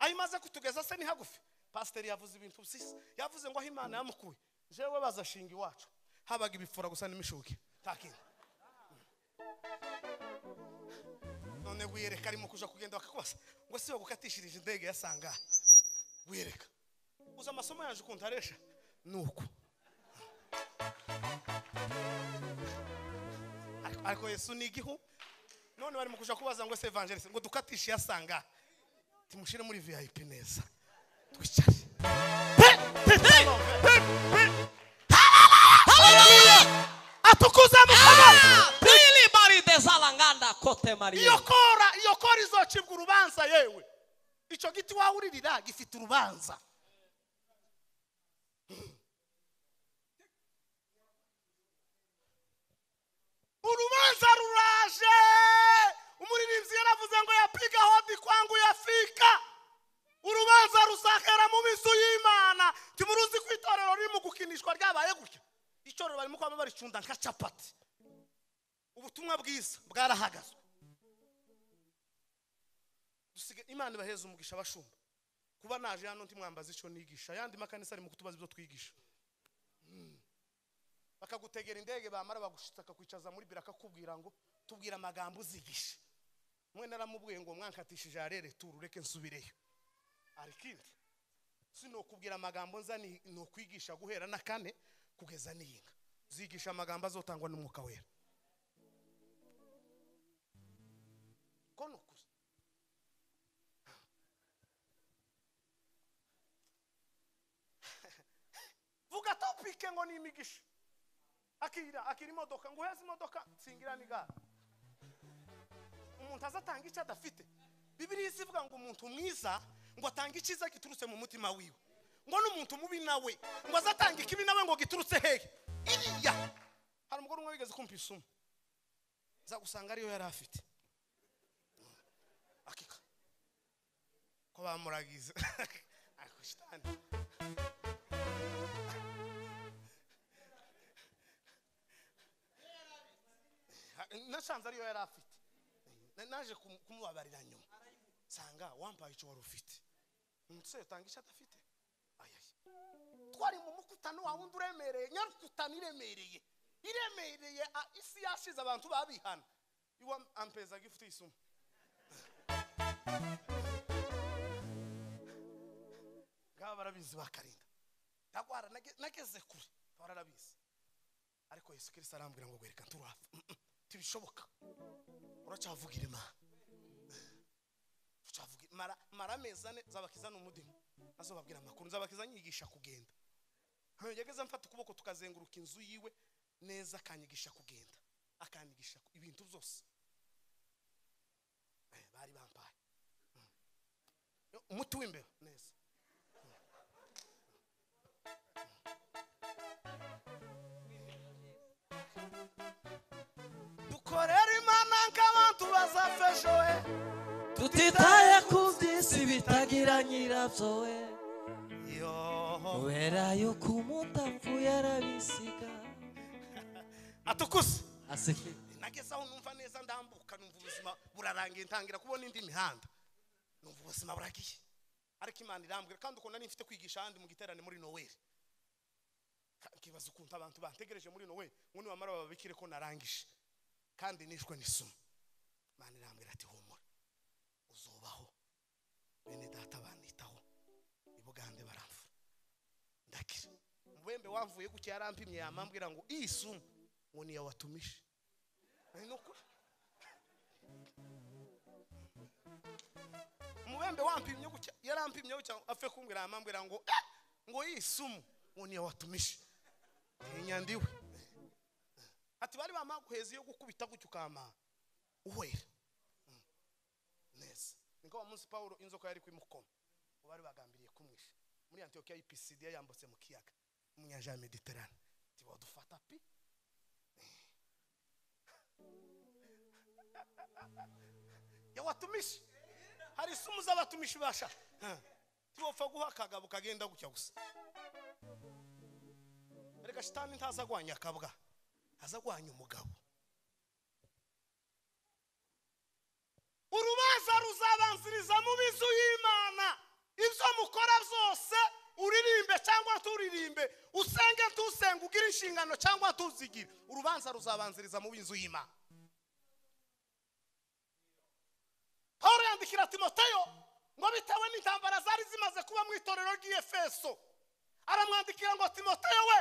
A: aho imaze kutugeza se ni hagufi pasiteri yavuze ibintu byiza yavuze ngo aho imana yamukuye jewe bazashinga iwacu habaga ibifura gusa n'imishuke nta kindi none wiyereka arimo kuja kugenda bakakubaza ngo si we gukatishirije indege yasanga wiyereka uzi amasomo yaje ukuntu aresha ni uku Ariko- ariko yesu ni igihu none barimo kuja kubaza ngo se evangeliste ngo dukatishe yasanga timushire muri vip neza twicare Pe- pe- pe- pe- atukuze mukama iyo kora iyo kora izocibwa urubanza yewe icyo giti wawuririra gifite urubanza urubanza ruraje umuririmbyi yaravuze ngo yapiga hodi kwangu yafika urubanza ruzahera mu mizu y'imana ntimuruzi ko itorero riri mu gukinishwa ryabaye gutya itorero barimo kuba baricunda nka capati ubutumwa bwiza bwarahagazwe dusigaye imana ibaheza umugisha abashumba kuba naje hano ntimwambaza icyo nigisha ayandi makanisa ari mu kutubaza ibyo twigisha Mm. bakagutegera indege bamara bagushitsa akakwicaza muri biro akakubwira ngo tubwira amagambo uzigisha mwe naramubwiye ngo mwankatishije arere turu reke nsubireyo arikindi sinokubwira amagambo nza ni nokwigisha guhera na kane kugeza n'iyinga zigisha amagambo azotangwa n'umwuka wera ko ni ukuri vuga topike ngo ni imigisha akira akira imodoka ngo uheze imodoka nsingira n'igare umuntu azatanga icyo adafite bibiriya izivuga ngo umuntu mwiza ngo atange icyiza giturutse mu mutima wiwe ngo n'umuntu mubi nawe ngo azatanga ikibi nawe ngo giturutse hehe iriya hari umugore umwe wigeze kumva isumo nzagusanga ariyo yari afite akika ko bamuragiza ako shitani nasanze ariyo yari afite Na- naje kumu- kumubabarira nyuma sanga wampaye icyo wari ufite umusore utanga icyo adafite ayayi twari mu mukutano wa wundi uremereye nyarukutano iremereye iremereye a- isi yashize abantu babihana iwa ampeza gifuti isumo ngaba barabizi bakarinda ndagwara nage- nageze kure bararabizi ariko yesu kirisito arambwira ngo gwereka nturafa Mm, mm, ntibishoboka uracyavugira imana uracyavugira mara mara amezi ane nzabakiza n'umudimu azobabwira amakuru nzabakiza nyigisha kugenda Hanyuma yageze mfata ukuboko tukazenguruka inzu yiwe neza akanyigisha kugenda akanyigisha ku- ibintu byose Eh, bari bampaye Mm. Yo, umuti w'imbeba neza dukorera imana nk'abantu bazafesho we
E: tutitaye ku by'isi bitagira nyirabyo we
A: yo
E: kubera yuko umutapfu yarabisiga
A: atukuse
E: aseke
A: nageze aho numva neza ndambuka numva ubuzima burarangiye ntangira kubona indi mihanda numva ubuzima buragiye ariko imana irambwira kandi ukuntu nari mfite kwigisha ahandi mu giterane muri noweli Ka- nkibaza ukuntu abantu bantegereje muri noweli ngo nibamara bababikire ko narangije kandi nishwe n'isumo imana irambwira ati humura uzubaho bene data banitaho ibugande baramvura ndakira mubembe wamvuye gutya yarampimye yamambwira ngo iyi sumu ngo niyo watumije Ari ni ukuri umubembe wampimye gutya yarampimye gutya afe kumbwira amambwira ngo eh, ngo iyi sumu ngo niyo watumije tinya ndiwe ati bari bamaguheza iyo gukubita gutya ukama uhwera Mm. neza niko wa munsi pawulo inzoka yari kwimukoma uwo bari bagambiriye kumwisha muri antiyokiya y'ipisidiya yambutse mu kiyaga mu nyanja ya mediterane tibadufata pi yawatumishi hari isumu z'abatumishi basha tiwopfa guha akagabo kagenda gutya gusa reka shitani ntaza agwanya akabwa aza agwanya umugabo urubanza ruzabanziriza mu bizu y'imana ibyo mukora byose uririmbe cyangwa turirimbe usenge ntusenge ugire inshingano cyangwa tuzigire urubanza ruzabanziriza mu b'inzu y'imana pawulo yandikira timoteyo ngo bitewe n'intambara zari zimaze kuba mu itorero ry'iyefeso aramwandikira ngo timoteyo we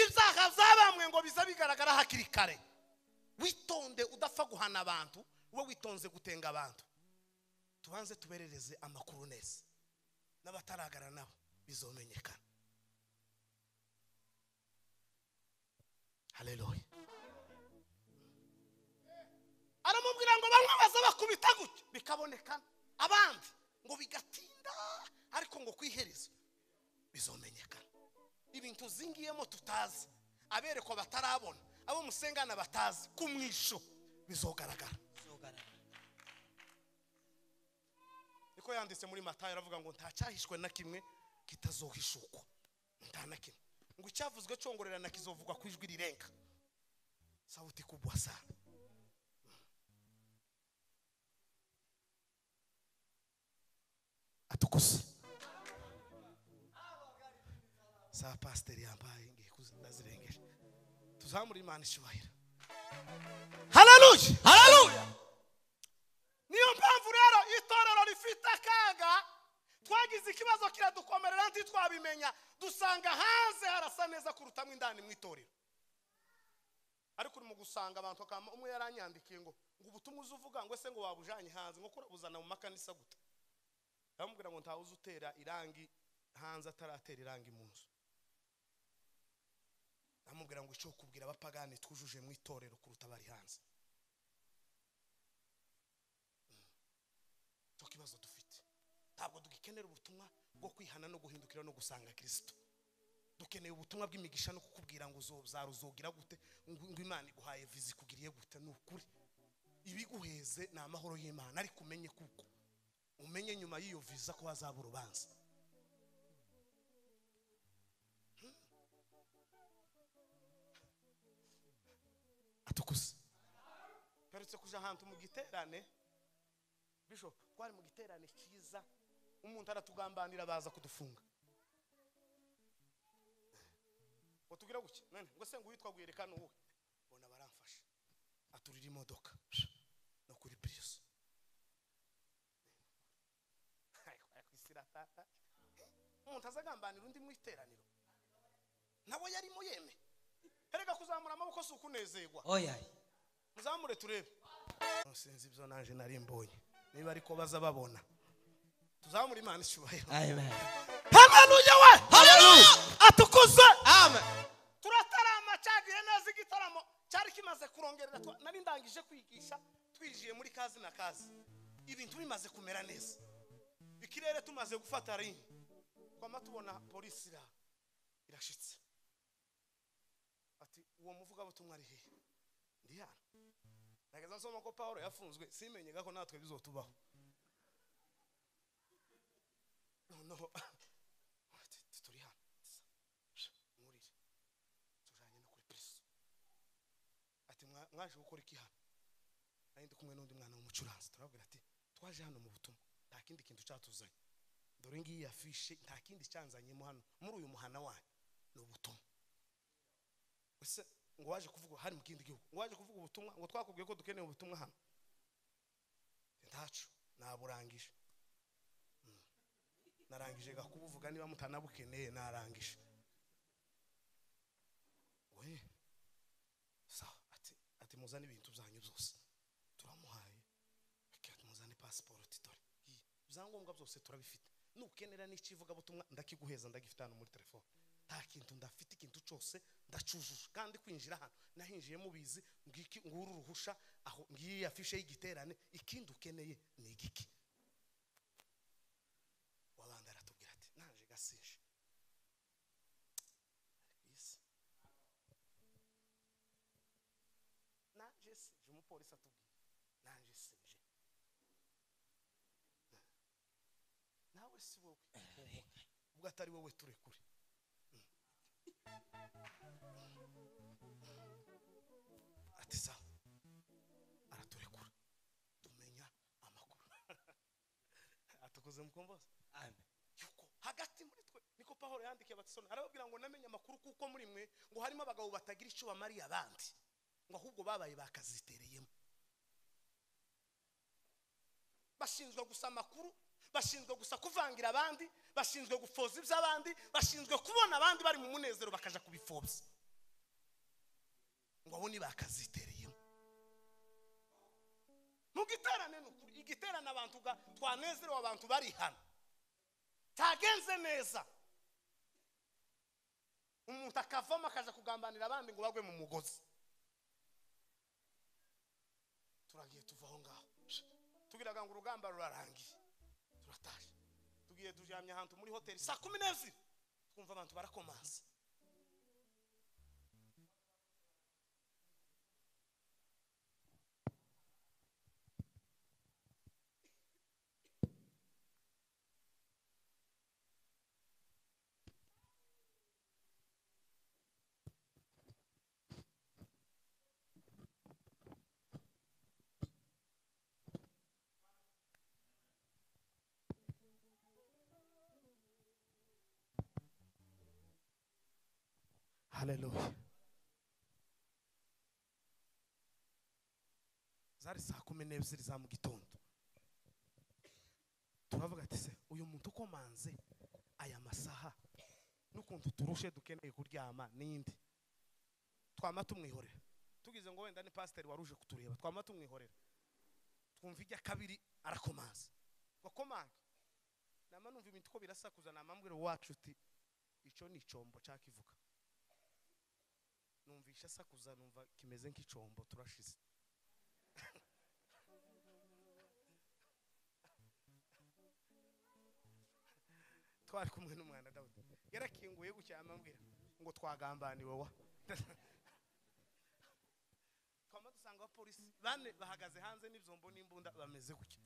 A: ibyaha byabambwe ngo biza bigaragara hakiri kare witonde udapfa guhana abantu we witonze gutenga abantu tubanze tuberereze amakuru neza n'abataragara nabo bizomenyekana haleluya aramubwira ngo bamwe baza bakubita gutya bikabonekana abandi ngo bigatinda ariko ngo ku iherezo bizomenyekana ibintu zingiyemo tutazi aberekwa batarabona abo musengana batazi ku mwisho bizogaragara niko yanditse muri matayo aravuga ngo ntacyahishwe na kimwe kitazohishukwa nta na kimwe ngo icyavuzwe cyongorerana kizovugwa ku ijwi rirenga sauti kubwa sana atukuse saa pasiteri yambaye ngiye kuzi- ndazirengeje tuzamure imana icyubahiro hararuye
E: haleluya
A: niyo mpamvu rero itorero rifite akaga twagize ikibazo kiradukomerera ntitwabimenya dusanga hanze harasa neza kuruta mo indani mu itorero ariko urimo gusanga abantu bakaba umwe yaranyandikiye ngo ngo ubutumwa uzi uvuga ngo ese ngo wabujanye hanze nko kurabuzana mu makanisa guta ndamubwira ngo ntawe uzi utera irangi hanze ataratera irangi mu nzu ndamubwira ngo icyo kubwira abapagani twujuje mu itorero kuruta bari hanze cyo kibazo dufite ntabwo dukenera ubutumwa bwo kwihana no guhindukira no gusanga kirisito dukeneye ubutumwa bw'imigisha no kukubwira ngo uzobzara uzogira gute ngo ngo imana iguhaye vizi ikugiriye gute ni ukuri ibiguheze ni amahoro y'imana ariko umenye kuko umenye nyuma y'iyo viza ko hazaba urubanza Hmm. atukuse mperutse kuja ahantu mu giterane bishop twari mu giterane cyiza umuntu aratugambanira baza kudufunga watubwira gutya none ngo se ngo uwitwa guhirika ni uwuhe bona baramfasha aturira imodoka no kuri prius Isiratata. umuntu azagambanira undi mu iteraniro nawe yarimo yeme erega kuzamura amaboko si ukunezerwa
E: oya
A: muzamure turebe sinzi ibyo naje nari mbonye niba ariko baza babona tuzamure imana icyubahiro
E: amen
A: haleluya we
E: Haleluya!
A: atukuze
E: amen
A: turatarama cyagiye neza igitaramo cyari kimaze kurongerera twa- nari ndangije kwigisha twinjiye muri kazi na kazi ibintu bimaze kumera neza ikirere tumaze gufata ringi twama tubona polisi ira irashitse ati uwo muvugabutumwa ari hehe ndi hano nageza nsoma ko paul yafunzwe simenyega ko natwe bizotubaho noneho ati, turi hano nkurire tujanye no kuri prison ati "Mwa- mwaje gukora iki hano nari ndi kumwe n'undi mwana w'umucuranzi turababwira ati twaje hano mu butumwa nta kindi kintu cyatuzanye dore ngiyi afishe nta kindi cyanzanyemo hano muri uyu muhana wanyu ni ubutumwa ese ngo waje kuvuga hari mu kindi gihugu ngo waje kuvuga ubutumwa ngo twakubwiye ko dukeneye ubutumwa hano ntacu naburangije Mm. narangije gakubuvuga niba mutanabukeneye narangije we sawa ati ati muzane ibintu byanyu byose turamuhaye ati muzane pasiporoti dore iyi ibyangombwa byose turabifite nukenera n'ikivugabutumwa ndakiguheza ndagifite hano muri telefone nta kintu ndafite ikintu cyose ndacujuje kandi kwinjira hano nahinjiye mubizi ngiki nguru uruhusha aho ngiyi afishe y'igiterane ikindi ukeneye ni igiki wabandi aratubwira ati naje gasije Yes. nanjye sinje umupolisi atubwira nanjye sinje nawe si wowe wowe. ubwo atari wowe turekure ati sawa araturekura tumenya amakuru atukuze mukombozi
E: amen
A: yuko hagati muri twe niko pahoro yandikiye abatisoni arababwira ngo namenye amakuru kuko muri mwe ngo harimo abagabo batagira icyo bamariye abandi ngo ahubwo babaye bakazitereyemo bashinzwe gusa amakuru bashinzwe gusa kuvangira abandi bashinzwe gufoza iby'abandi bashinzwe kubona abandi bari mu munezero bakaja kubipfobya ngo abo ni bakazitereyemo mu giterane ni ukuri igiterane abantu ga- twanezerewe abantu bari hano cyagenze neza umuntu akavamo akaja kugambanira abandi ngo bagwe mu mugozi turagiye tuva aho ngaho tubiraga ngo urugamba rurarangiye turataje tugiye turyamye ahantu muri hoteli saa kumi n'ebyiri twumva abantu barakomanza haleluya zari saa kumi n'ebyiri za mu gitondo turavuga ati se uyu muntu ukomanze aya masaha n'ukuntu turushe dukeneye kuryama n'indi twama tumwihorera tugize ngo wenda ni pasiteri waruje kutureba twama tumwihorera twumva ijya kabiri arakomanza wakomange nama numva imiti uko birasakuza namambwira wacu uti icyo ni icombo cyakivuga numvisha asakuza numva kimeze nk'icombo turashize twari kumwe n'umwana dawudi yarakinguye gutya amambwira ngo twagambaniwe wa twama dusanga abapolisi bane bahagaze hanze n'ibyombo n'imbunda bameze gutya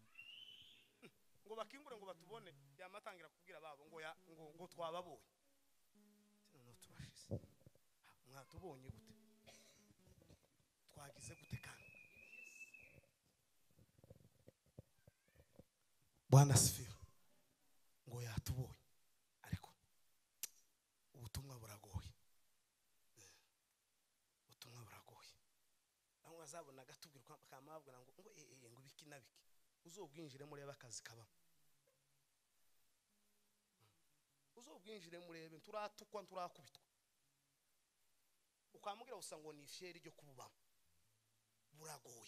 A: ngo bakingure ngo batubone yamatangira kubwira babo ngo ya- ngo ngo twababonye Ati, noneho tubashize Ah, mwatubonye gute twagize gute kandi bwana sifiro ngo yatubonye ariko ubutumwa buragoye Eh, ubutumwa buragoye aho azabona gatubwira uko akaba yabwira ngo ngo eh, eh, ngo ibiki na biki uzobwinjire murebe akazi kabamo uzobwinjire murebe turatukwa turakubitwa ukamubwira gusa ngo ni isheri ryo kububamo buragoye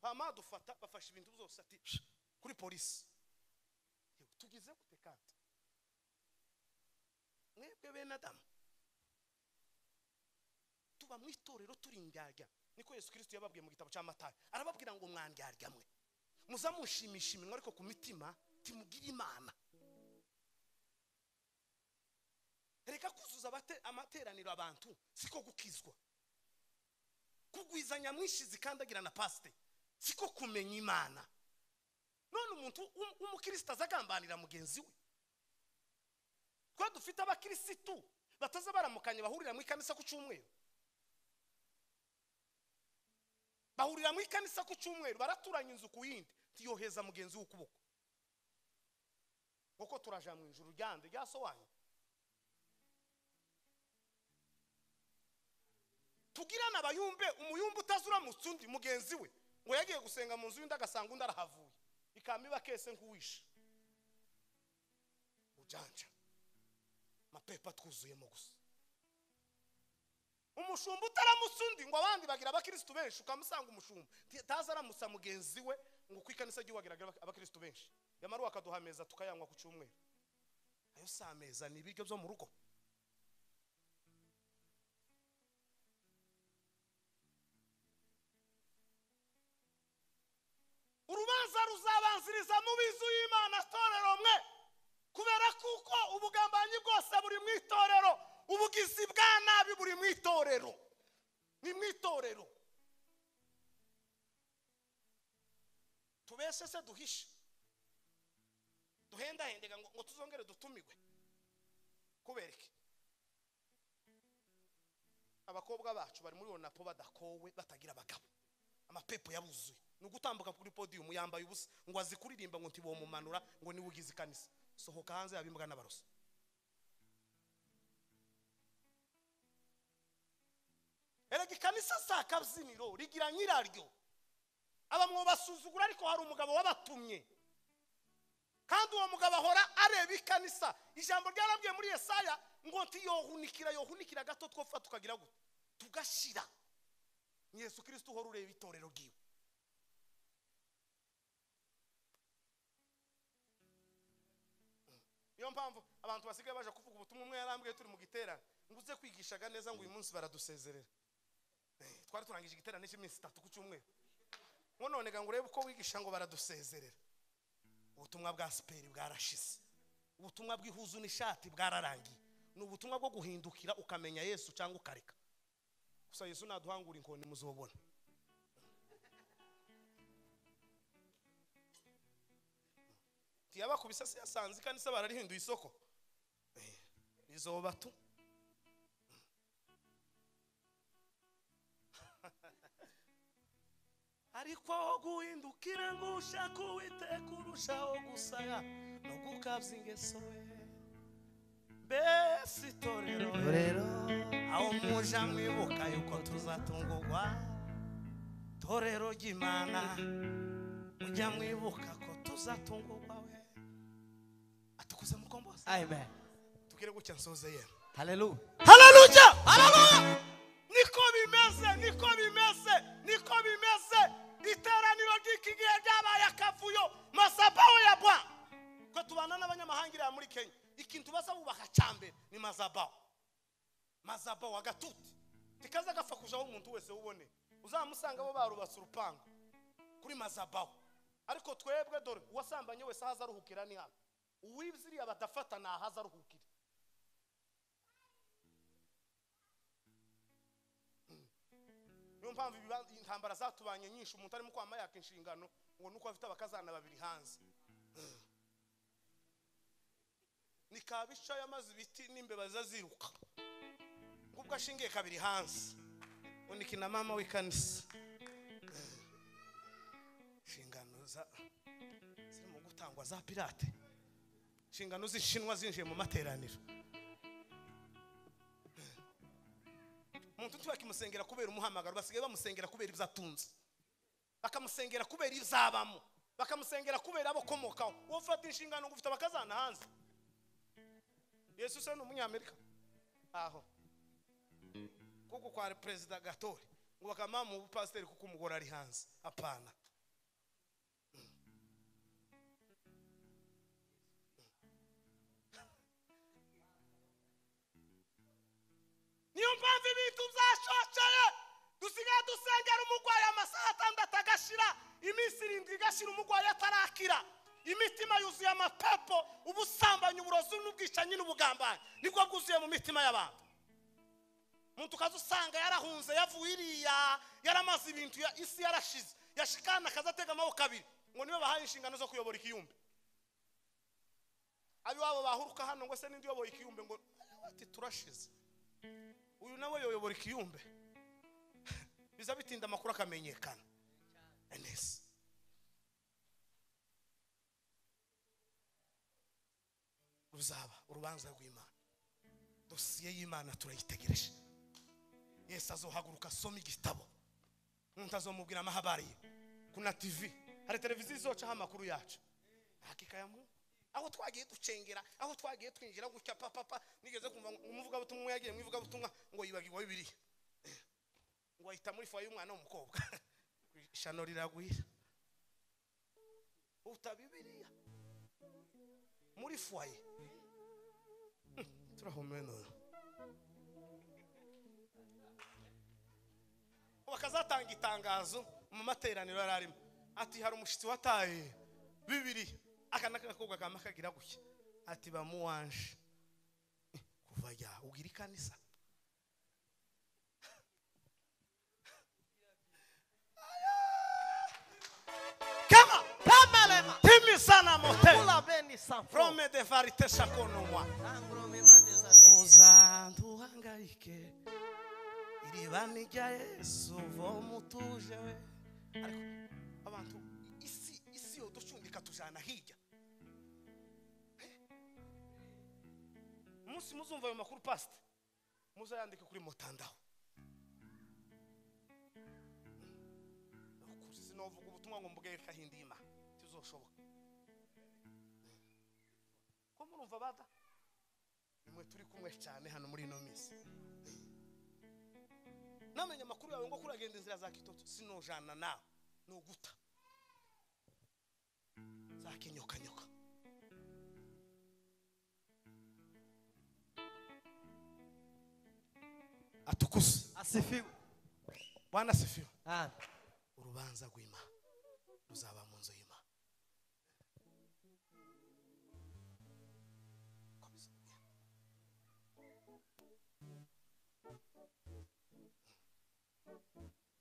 A: hama dufata bafashe ibintu byose ati "Shh, kuri polisi Yewe, tugize gute kandi mwebwe bene adamu tuba mu itorero turi indyarya niko yesu kirisito yababwiye mu gitabo cya matayo arababwira ngo mwandyarya mwe muza mushimisha iminwa ariko ku mitima timugire imana reka kuzuza abate- amateraniro abantu siko gukizwa kugwiza nyamwinshi zikandagira na pasite siko kumenya imana none umuntu w'um- w'umukristo azagambanira mugenzi we twa dufite abakirisitu bataza baramukanye bahurira mu ikanisa ku cyumweru bahurira mu ikanisa ku cyumweru baraturanya inzu ku yindi tiyoheza mugenzi w'ukuboko kuko turaja mu ijuru ryande ryasobanuye tugirane abayumbe umuyumbe utazuramutse undi mugenzi we ngo yagiye gusenga mu nzu y'undi agasanga undi arahavuye ikamiba kese nk'uwishe ujanja amapepa twuzuyemo gusa umushumba utaramutse undi ngo abandi bagira abakirisitu benshi ukamusanga umushumba Ti- taza aramutsa mugenzi we ngo ku ikanisa ry'iwe wagira abakirisitu benshi yamaruwe akaduha ameza tukayanywa ku cyumweru ayo si ameza ni ibiryo byo mu rugo urubanza ruzabanziriza mu bizu y'imana torero mwe kubera kuko ubugambanyi bwose buri mu itorero ubugizi bwa nabi buri mu itorero ni mu itorero tubese se duhishe duhendahendega ngo ngo tuzongere dutumirwe kubera iki abakobwa bacu bari muri onapo badakowe batagira abagabo amapepo yabuzuye ni ugutambuka kuri podiyumu yambaye ubusa ngo azikuririmba ngo ntibomumanura ngo niwe ugize ikanisa sohoka hanze yaba imbwa n'abaroso erega ikanisa si akabyiniro rigira nyiraryo aba mwobasuzugura ariko hari umugabo wabatumye kandi uwo mugabo ahora areba ikanisa ijambo ryarabwiye muri yesaya ngo ntiyohunikira yohunikira gato twofa tukagira gute tugashira ni yesu kirisito uhora ureba itorero ryiwe Mm. niyo mpamvu abantu basigaye baje kuvuga ubutumwa umwe yarambwiye turi mu giterane ngo uze kwigishaga neza ngo uyu munsi baradusezerera Eh, twari turangije igiterane cy'iminsi itatu ku cyumweru ngo none ga ngo urebe uko wigisha ngo baradusezerera ubutumwa bwa siperi bwarashize ubutumwa bw'ihuzu n'ishati bwararangiye ni ubutumwa bwo guhindukira ukamenya yesu cyangwa ukareka gusa yesu naduhangura inkoni muzobona tiyabakubise se yasanze ikanisa bararihinduye isoko Eh, rizoba tu ariko aho guhindukira ngo ushake uwiteka urushaho gusaya no gukabya ingeso we mbese itorero
E: Torero
A: aho muja mwibuka yuko tuzatungurwa torero ry'imana mujya mwibuka ko tuzatungurwa we atukuze mukombozi
E: Amen.
A: tubwire gutya nsoze yera
E: Hallelujah.
A: haleluya haleluya niko bimeze niko bimeze niko bimeze iteraniro ry'iki gihe ryabaye akavuyo mazabaho ya bwa twe tubana n'abanyamahanga iriya muri kenya ikintu baza bubaka cya mbere ni mazabaho mazabaho agatuti kikaza gafakujaho umuntu wese ubone uzamusanga bo barubatse urupangu kuri mazabaho ariko twebwe dore uwasambanye wese ahaza aruhukira ni hano uwize iriya badafata ni ahaza aruhukira niyo mpamvu ibiba- intambara zatubanye nyinshi umuntu arimo kwama yaka inshingano ngo nuko afite abakazana babiri hanze ni kabisha yamaze ibiti n'imbeba ziza ziruka ngubwo ashingiye kabiri hanze uniki na mama w'ikanisa inshingano za- zirimo gutangwa za pirate inshingano z'ishinwa zinjiye mu materaniro umuntu ntibakimusengera kubera umuhamagaro basigaye bamusengera kubera ibyo atunze bakamusengera kubera ibyo abamo bakamusengera kubera abo akomokaho wowe ufata inshingano ngo ufite abakazana hanze yesu se ni umunyamerika aho kuko kwa perezida gatore ngo bakamuha mu bupasiteri kuko umugore ari hanze apana niyo mpamvu ibintu byashosheye dusigaye dusengera umurwayi amasaha atandatu agashira iminsi irindwi igashira umurwayi atarakira imitima yuzuye amapepo ubusambanyi uburozi n'ubwicanyi n'ubugambanyi nibwo bwuzuye mu mitima y'abantu umuntu ukaza usanga yarahunze yavuye iriya yaramaze ibintu ya- isi yarashize yashikana akaza atega amaboko abiri ngo niwe bahaye inshingano zo kuyobora ikiyumbi ab'iwabo bahuruka hano ngo se n'indi uyoboye ikiyumbi ngo ati turashize uyu nawe yoyobora ikiyumbe biza bitinda amakuru akamenyekana neza ruzaba urubanza rw'imana dosiye y'imana turayitegereje yesu azohaguruka asoma igitabo umuntu azomubwira amahabari ye kuna tivi hari televiziyo izocaho amakuru yacu hakika ya Mungu. aho twagiye ducengera aho twagiye twinjira gutya papapa nigeze kumva ngo umuvugabutumwa umwe yagiye mu ivugabutumwa ngo yibagirwa bibiliya ngo ahita muri foye y'umwana w'umukobwa ishano riragwira uta bibiliya muri foye turahumwe none bakazatanga itangazo mu materaniro yari arimo ati hari umushyitsi wataye bibiri aka n'agakobwa kama kagira gutya ati bamuwanje Eh, kuva ya ubwira ikanisa kama
E: Kamalema.
A: timisana mote
E: Kula beni safu.
A: rome de varite shakonoma
E: Sangro mema dezade.
A: uzanduhangayike iriba ni rya yesu voma utuje we ariko abantu isi isi yo ducundika tujana hirya Eh? umunsi muzumva ayo makuru pasite muzayandike kuri mutandaho Ukuri sinovuga ubutumwa ngo mbwire kahindima tuzoshoboka ko murumva bada nimwe turi kumwe cyane hano muri ino minsi namenye amakuru yawe ngo kuragenda inzira za kitoto sinojana nawe ni uguta zakinyokanyoka atukuze
E: Asifiwe.
A: bwana sifiwe
E: Amen.
A: urubanza rw'imana ruzaba mu nzu y'imana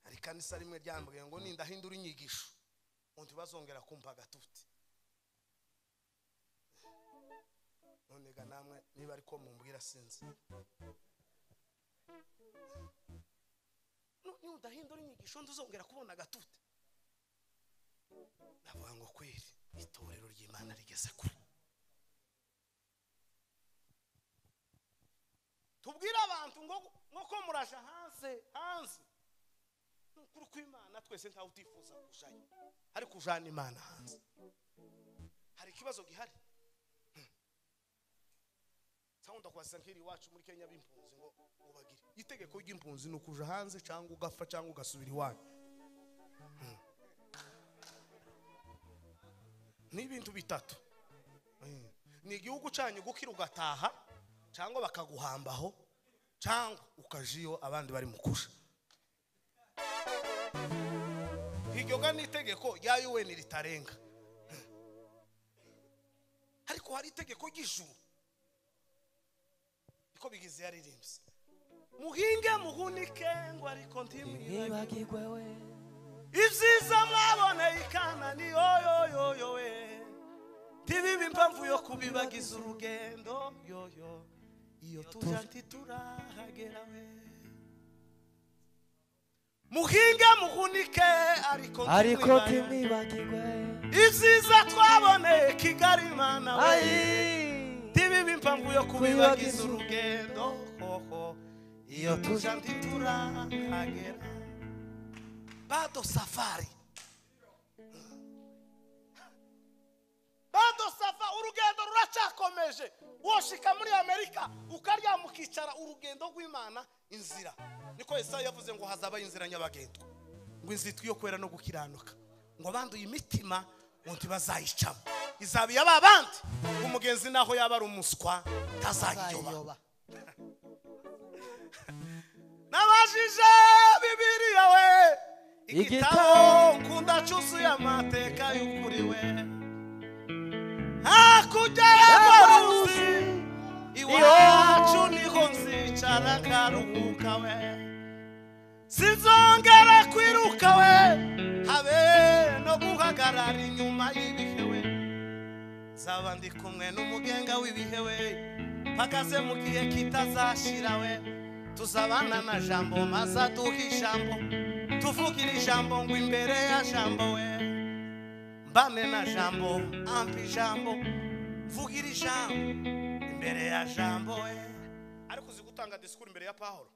A: hari kanisa rimwe ryambwiye ngo nindahindura inyigisho undi bazongera kumva agatuti none ga namwe niba ariko mumbwira sinzi Nu- nudahindura inyigisho nduzongera kubona agatuti ndavuga ngo kweri itorero ry'imana rigeze kure tubwire abantu ngo ngo kuko muraje hanze hanze ni ukuri kw'imana twese ntawe utifuza kujayo ariko ujana imana hanze hari ikibazo gihari sawunda kwasa nk'iri iwacu muri kenya b'impunzi ngo ubagire itegeko ry'impunzi ni ukuja hanze cyangwa ugapfa cyangwa ugasubira iwanyu Hmm. ni ibintu bitatu Mm. ni igihugu cyanyu gukira ugataha cyangwa bakaguhambaho cyangwa ukaja iyo abandi bari mu kusha iryo ga ni itegeko rya UN ritarenga ariko hari itegeko ry'ijuru niko bigize yaririmbye muhinge muhunike ngo ariko ntimwibagirwe ibyiza mwaboneye ikana ni yoyoyoyo we ntibibe impamvu yo kubibagiza urugendo yoyo iyo tuja ntiturahagera we muhinge muhunike ariko
B: ariko
A: ntimwibagirwe.
B: timibagirwe
A: ibyiza twaboneye kigali mana we ntibibe impamvu yo kubibagiza
B: Kubibagiza
A: urugendo hoho iyo tuja ntiturahagera bado safari bado safa urugendo ruracyakomeje woshika muri amerika ukaryama ukicara urugendo rw'imana inzira niko yesaya yavuze ngo hazabaho inzira nyabagendwa ngo inzitwi yo kwera no gukiranuka ngo abanduye imitima ngo ntibazayicamo izaba iyaba abandi umugenzi naho yaba ari umuswa ntazayiyoba
B: ayoba
A: nabajije bibiliya we igitabo nkunda cyuzuye amateka y'ukuri we hakurya y'amaruzi iwacu niho nzicara ngaruhuka we sinzongera kwiruka we habe no guhagarara inyuma y'ibihe we nzaba ndi kumwe n'umugenga w'ibihe we mpagaze mu gihe kitazashira we tuzabana na jambo maze aduha ijambo tuvugira ijambo ngo imbere ya jambo we mbane na jambo ampa ijambo mvugira ijambo imbere ya jambo we ariko uzi gutanga disikuru imbere ya pahoro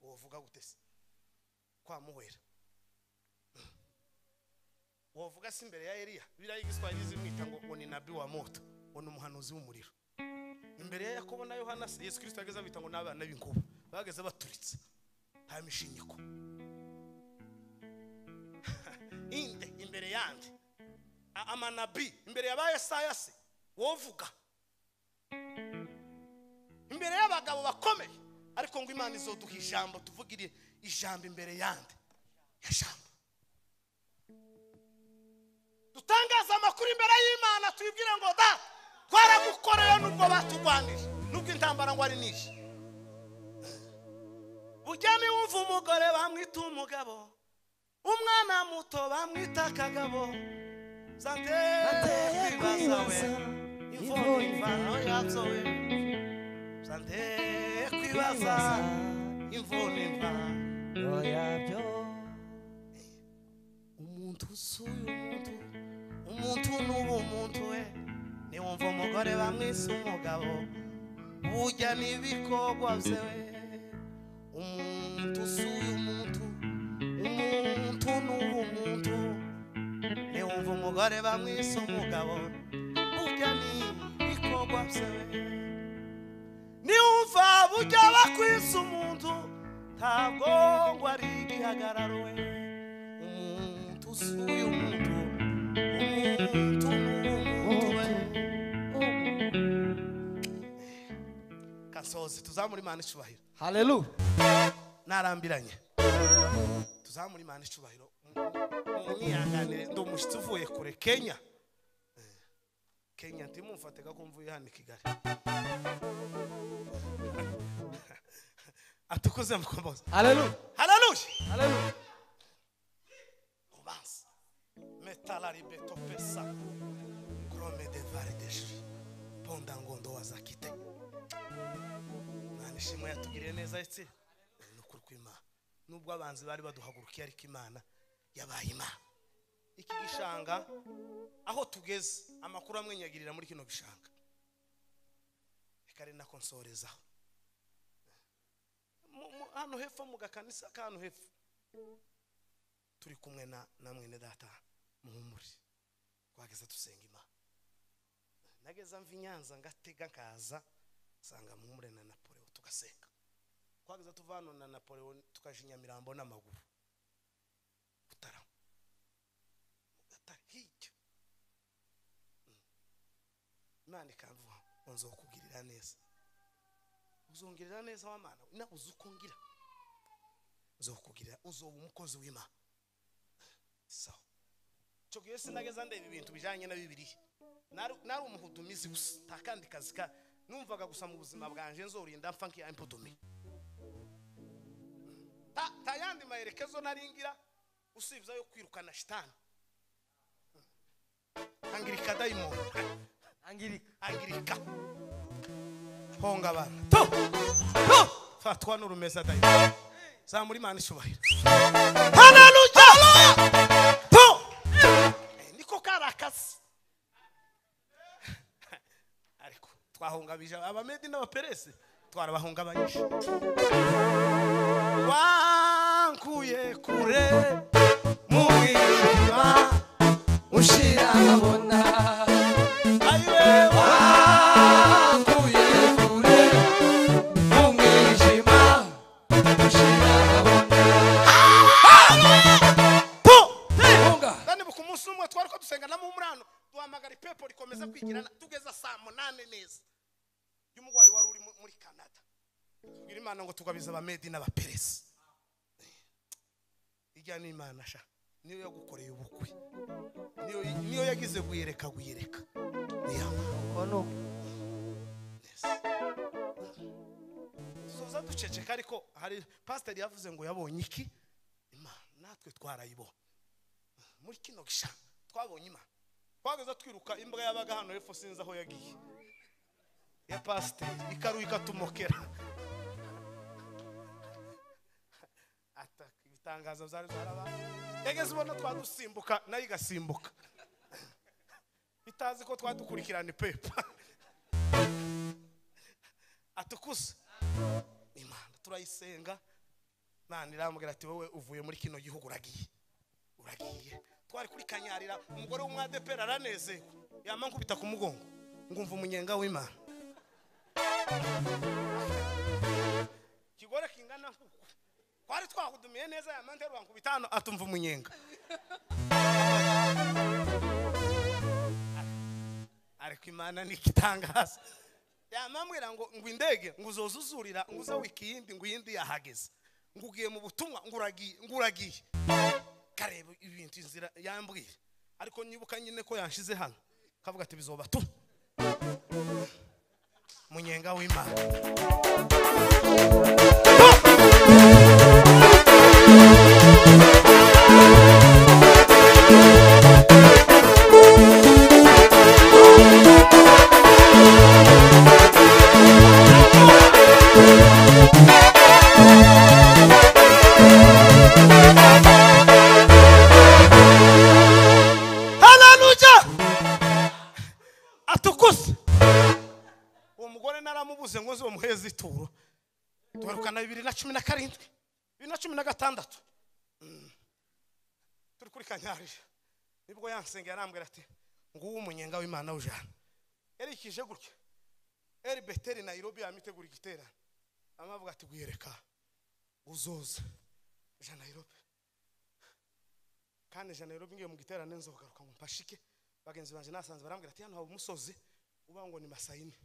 A: uwo uvuga gute se kwa muhera wovuga se imbere ya Eliya biriya y'igiswahili zimwita ngo ngo ni nabi wa moto ngo ni umuhanuzi w'umuriro imbere ya Yakobo na Yohana se Yesu Kristo yageze abita ngo n'abana b'inkuba bageze baturitse nta mishinyiko inde imbere yande A- amanabi imbere ya ba Yesaya se wovuga imbere y'abagabo bakomeye ariko ngo Imana izoduha ijambo tuvugire ijambo imbere yande ya jambo dutangaze amakuru imbere y'imana tubibwire ngo da twaragukoreye nubwo batugwanije nubwo intambara ngo ari nyinshi bujyane wumva umugore bamwita umugabo umwana muto bamwita akagabo zanteye kwibaza we imvugo imvano yabyo we zanteye kwibaza imvugo imvano umuntu usuye umuntu umuntu n'ubu umuntu we niwumva umugore bamwise umugabo burya n'ibikorwa bye we umuntu usuye umuntu umuntu n'ubu umuntu niwumva umugore bamwise umugabo burya n'ibikorwa bye we niwumva burya bakwisa umuntu ntabwo ngo ari igihagararo we umuntu usuye umuntu umuntu n'umuntu we kasozi tuzamure imana icubahiro
B: haleluya
A: narambiranye tuzamure imana icubahiro mwihanganire ndi umushyitsi uvuye kure kenya Eh, kenya ntimumfatega ko mvuye hano i kigali atukuze mukombozi
B: haleluya
A: haleluya
B: haleluya
A: commence. Metalaribeto pesa. Krome de vare de shi. Ponda ngondo wazakite. Imana ishimwe yatugiriye neza etse. Ni ukuri kw'Imana. Nubwo abanzi bari baduhagurukiye ariko Imana yabaye Imana. Iki gishanga aho tugeze amakuru amwe nyagirira muri kino gishanga. Reka ari nako nsorezaho. mu- mu- hano hepfo mu gakanisa k'hano hepfo turi kumwe na na mwene data muhumure twageze dusenga imana nageze mva i nyanza ngatega nkaza nsanga muhumure na napoleon tugasenga twageze tuva hano na napoleon tukaje i nyamirambo n'amaguru mutarama mu gatare hirya Mm. imana ikamvuga ngo nzokugirira neza uzongerera neza w'amana nawe uzi uko ngira nzokugirira uzoba umukozi w'imana sawa icyo gihe sinageza ndeba ibintu bijyanye na bibiliya nari nari umuhudumizi gusa nta kandi kazi ka numvaga gusa mu buzima bwanjye nzorinda mfa nk'iya impodomi ta, ta yandi maherekezo nari ngira usibye ayo kwirukana shitani angirika dayimondi
F: angirika
A: angirika honga abana to to fatwa n'urumeza dayimondi zamura imana ishubahiro haleluya to Eh, niko kari akazi ariko twahungabije abamedi n'abaperesi twarabahungabanyije wankuye kure mu ijima
F: ushira nkabona
A: ayiwe
F: akuye kure mu mwijima ushira nkabona
A: wapo
F: Funga.
A: kandi ku munsi umwe twari ko dusenga na mumurano duhamagara ipepo rikomeza kwigirana tugeza saa munani neza y'umurwayi wari uri mu- muri canada tubwira imana ngo tugabize abamedi n'abaperesi ijya n'imana sha niyo yagukoreye ubukwe niyo niyo yagize guyereka guyereka niyo
B: Ono.
A: tuzoza duceceka ariko hari pasiteri yavuze ngo yabonye iki imana natwe twarayibona muri kino gishanga twabonye imana twageze twiruka imbwa yabaga hano hepfo sinzi aho yagiye ya pasiteri ikaruha ikatumokera ataka ibitangazo byari byarabaye yageze ubona twadusimbuka nayo igasimbuka itazi ko twadukurikirana ipepa atukuza imana turayisenga imana irambwira ati wowe uvuye muri kino gihugu uragiye uragiye twari kuri kanyarira umugore w'umwadeperi aranezewe yama nkubita ku mugongo ngumva umunyenga w'imana ikigore kingana nk'uku twari twahudumiye neza yama nterura nkubita hano atumva umunyenga ariko imana ni igitangaza yamambwira ngo ngo indege ngo uzoza uzurira ngo uze wiki yindi ngo iyindi yahageze ngo ugiye mu butumwa ngo uragiye ngo uragiye kareba ibintu inzira yambwira ariko nibuka nyine ko yanshize hano kavuga ati bizoba tu munyenga w'imana haleluya atukuse uwo mugore naramubuze ngo nzi umuheze ituro tugarukana bibiri na cumi na karindwi bibiri na cumi na gatandatu Mm. turi kuri kanyarira nibwo yansengera arambwira ati nguwo umunyenga w'imana w'ijana yarikije gutya eri beteri nayirobi yamitegura igiterane amavuga ati gwiyereka uzoza ijana nayirobi kandi ijana Nairobi ngiye mu giterane nzogaruka ngo mpashike bagenzi banjye nasanze barambwira ati hano haba umusozi uba ngo ni masayine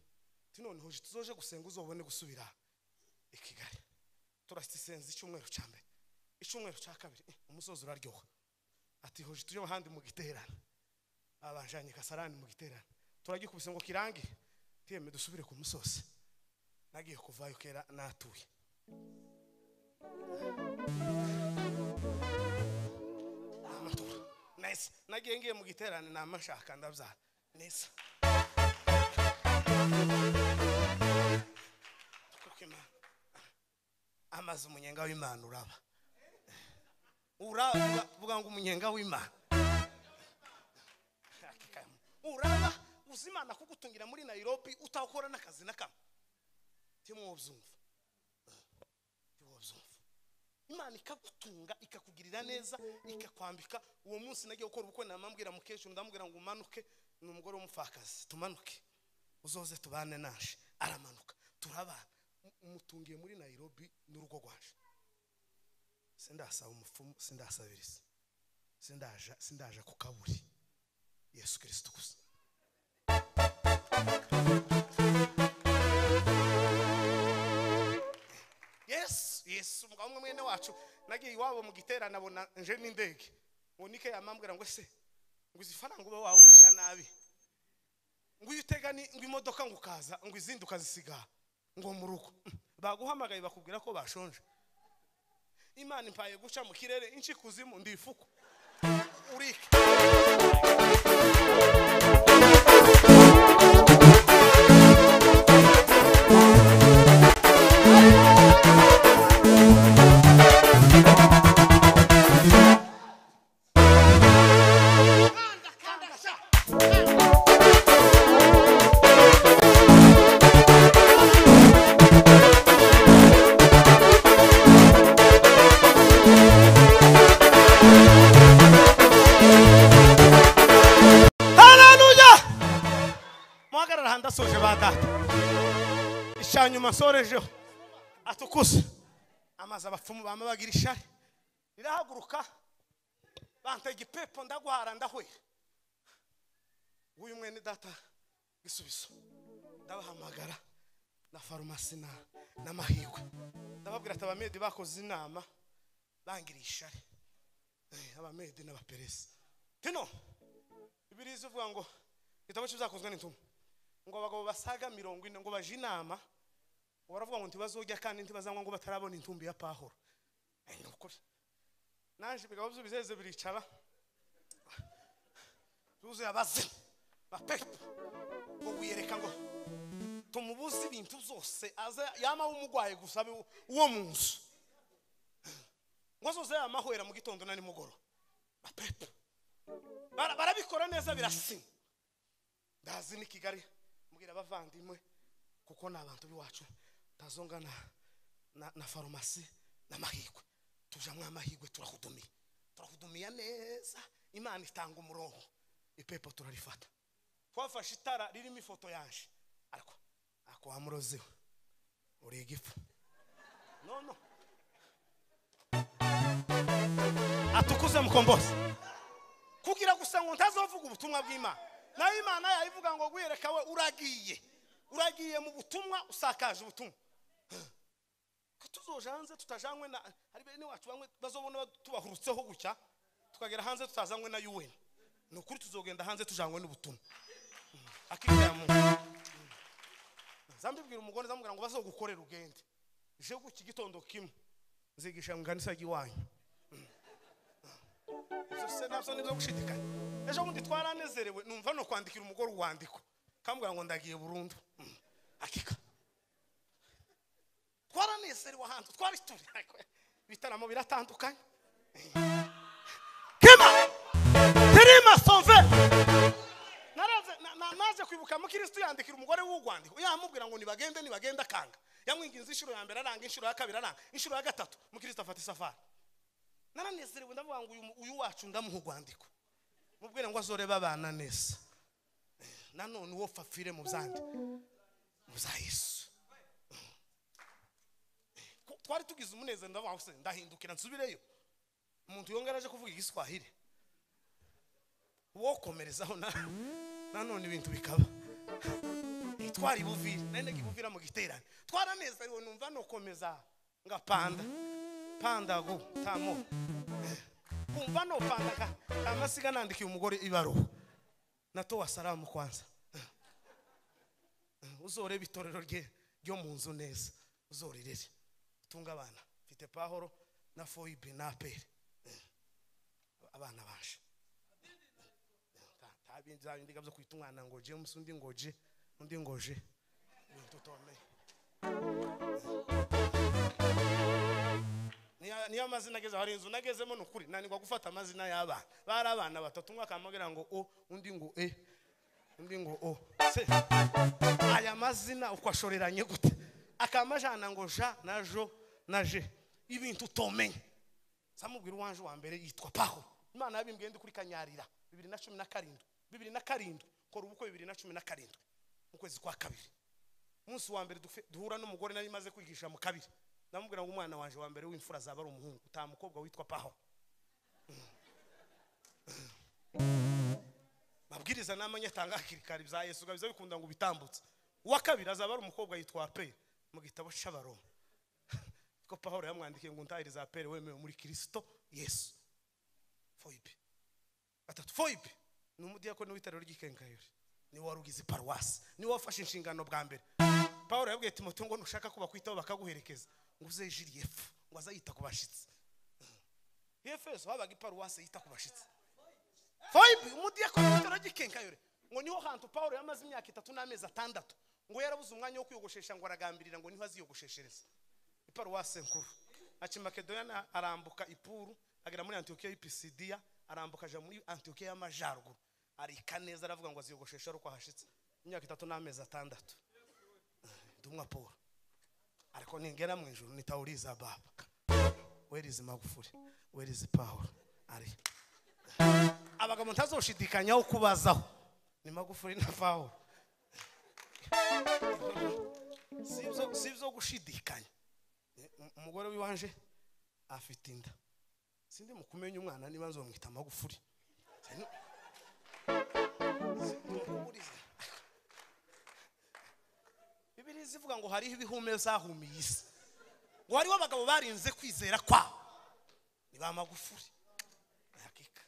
A: ati noneho je tuzoje gusenga uzobone gusubira i kigali turasisenza icyumweru cya mbere icyumweru cya kabiri eh, umusozi uraryoha ati hoje tujye ahandi mu giterane abanjanye kasarani mu giterane turagikubise ngo kirangire tiyeme dusubire ku musozi nagiye kuvayo kera natuye amatora neza nagiye ngiye mu giterane namashaka ndabyara neza kuko imana amaze umunyenga w'imana uraba uraba vuga ngo umunyenga w'imana uraba uzi imana kugutungira muri nairobi utakora n'akazi na kamwe timwobyumva imana ikagutunga ikakugirira neza ikakwambika uwo munsi nagiye gukora ubukwe namambwira mukecuru ndamubwira ngo umanuke ni umugore w'umupfakazi tumanuke uzoze tubane naje aramanuka turabana Mu- mutungiye muri nairobi n'urugo rwaje sindasaba umupfumu sindasabiriza sindaja sindaja ku kaburi yesu kirisito gusa yesu yesu umugabo umwe mwene wacu nagiye iwabo mu giterane abona nje n'indege ngo nike yamambwira ngo se ngo izi faranga uba wawisha nabi ngo iyo utega ni ngo imodoka ngo ukaza ngo izindi ukazisiga aha, ngo mu rugo baguhamagaye bakubwira ko bashonje imana impaye guca mu kirere inshi kuzimu ndi ifuku urike haleluya muhagarara hanze asoje ba data icya nyuma nsorejeho atukuze amazi abapfumu bamabagira ishari rirahaguruka bantega ipepo ndaguhara ndahwera w'uyu mwene data gisubizo ndabahamagara na farumasi na n'amahirwe ndababwira ati abamedi bakoze inama bangiriye ishari Eh, abamedi n'abaperesi tino biriza uvuga ngo igitabo cy'ibizakozwe n'intumwa ngo abagabo basaga mirongo ine ngo baje inama ngo baravuga ngo ntibazojya kandi ntibazanywa ngo batarabona intumbi ya pahoro Eh, ni ukuri naje ibigabo by'ubizeze biricara byuzuye abazimu bapepa ngo wiyereka ngo tumubuze ibintu byose aze yama w'umugwayi gusa abe uwo mu nzu ngo azoze yamahwera mu gitondo na nimugoroba bapepa Bara- barabikora neza birasinya ndazi ni kigali mbwira abavandimwe kuko ni abantu b'iwacu ntazonga na, na, na farumasi n'amahirwe tujamwo amahirwe turahudumiye turahudumiye neza imana itanga umurongo ipepo turarifata twafashe itara ririmo ifoto yanje ariko ako wamuroziwe uri igifu no no atukuze mukombozi kugira gusa ngo ntazovuga ubutumwa bw'imana nayo imana yayivuga ngo wiyereka we uragiye uragiye mu butumwa usakaje ubutumwa ko tuzoje hanze tutajanywe na hari bene wacu bamwe bazobona tubahurutseho gutya tukagera hanze tutazanywe na UN ni ukuri tuzogenda hanze tujanywe n'ubutumwa Mm. akira ya Mungu Mm. zambibwira umugore zamubwira ngo bazogukorera ugende je guki gitondo kimwe nzigisha mu kanisa ry'iwanyu ibyo se nabyo ni ibyo gushidikanya ejo bundi twaranezerewe numva no kwandikira umugore uwandiko kambwira ngo ndagiye burundu Mm, akika twaranezerewe ahantu twari turi ariko ibitaramo biratandukanye kema terima sove naraze na- na- naje kwibuka mukirisitu yandikira umugore w'urwandiko yamubwira ngo nibagende nibagende akanga yamwinginze inshuro ya mbere aranga inshuro ya kabiri aranga inshuro ya gatatu mukirisitu afata isafari naranezerewe ndavuga ngo uyu mu- uyu wacu ndamuha urwandiko mubwire ngo azorebe abana neza nanone uwo fafire mu byandi mu bya yesu Ko- twari tugize umunezero ndavuga ngo se ndahindukira nsubireyo umuntu yongera aje kuvuga igiswahili uwo komerezaho na nanone ibintu bikaba Eh, twari buvira nari nagiye buvira mu giterane twaranezerewe numva nokomeza ngapanda panda go tamo kumva no panda ka amasiga nandikiye umugore ibaruwa natowa salamu kwanza uzoreba itorero rye ryo mu nzu neza uzorirere tunga abana mfite pahoro na foyibe na aperi abana baje tabindiga byo kwita umwana ngoje umunsi undi ngoje undi ngoje ibintu utomeye niyo niyo mazina ageze hari inzu nagezemo ni ukuri nanirwa gufata amazina y'abana bari abana batatu umwe akamubwira ngo o undi ngo e undi ngo o se aya mazina uko ashoreranye gute akamajana ngo ja na jo na je ibintu utomenye samubwira uwanje wa mbere yitwa paho imana yabimbwiye ndi kuri kanyarira bibiri na cumi na karindwi bibiri na karindwi kora ubukwe bibiri na cumi na karindwi mu kwezi kwa kabiri umunsi wa mbere dufe- duhura n'umugore nari maze kwigisha mu kabiri ndamubwira ngo umwana wanje wa mbere w'imfura azaba ari umuhungu utaha mukobwa witwa paho mabwiriza n'amanyatanga hakiri kare bya yesu biba bikunda ngo bitambutse uwa kabiri azaba ari umukobwa yitwa aperi mu gitabo cy'abaroma ko pahoro yamwandikiye ngo untahiriza aperi wemewe muri kirisito yesu foyibe gatatu foyibe ni umudiyakoni w'itorero ry'ikengayori ni wari ugize paruwasi ni we wafashe inshingano bwa mbere pahoro yabwiye timote ngo nushaka ko bakwitaho bakaguherekeza ngo uze jiri yefu ngo azayita ku bashyitsi efeso habaga iparuwasi yita ku bashyitsi foyibe umudiyakoni w'itorero ry'ikengayori ngo niho hantu pahoro yamaze imyaka itatu n'amezi atandatu ngo yarabuze umwanya wo kwiyogoshesha ngo aragambirira ngo niho aziyogosheshereza iparuwasi nkuru akimakedoniya arambuka ipuru agera muri antiyokiya y'ipisidiya arambuka aja muri antiyokiya y'amajyaruguru arika neza aravuga ngo aziyogosheshe ari uko ahashitse imyaka itatu n'amezi atandatu dumwa paul ariko ningera mu ijoro nitawuriza baba werizi magufuri werizi paul ari abagabo ntazoshidikanyaho kubazaho ni magufuri na paul si ibyo- si ibyo gushidikanya Um- umugore w'iwanje afite inda sindi mu kumenya umwana niba nzomwita amagufuri Sinu- Sinkuburiza. bibiliya zivuga ngo hariho ibihume zahumiye isi ngo hariho abagabo barinze kwizera kwabo ni ba magufuri hakika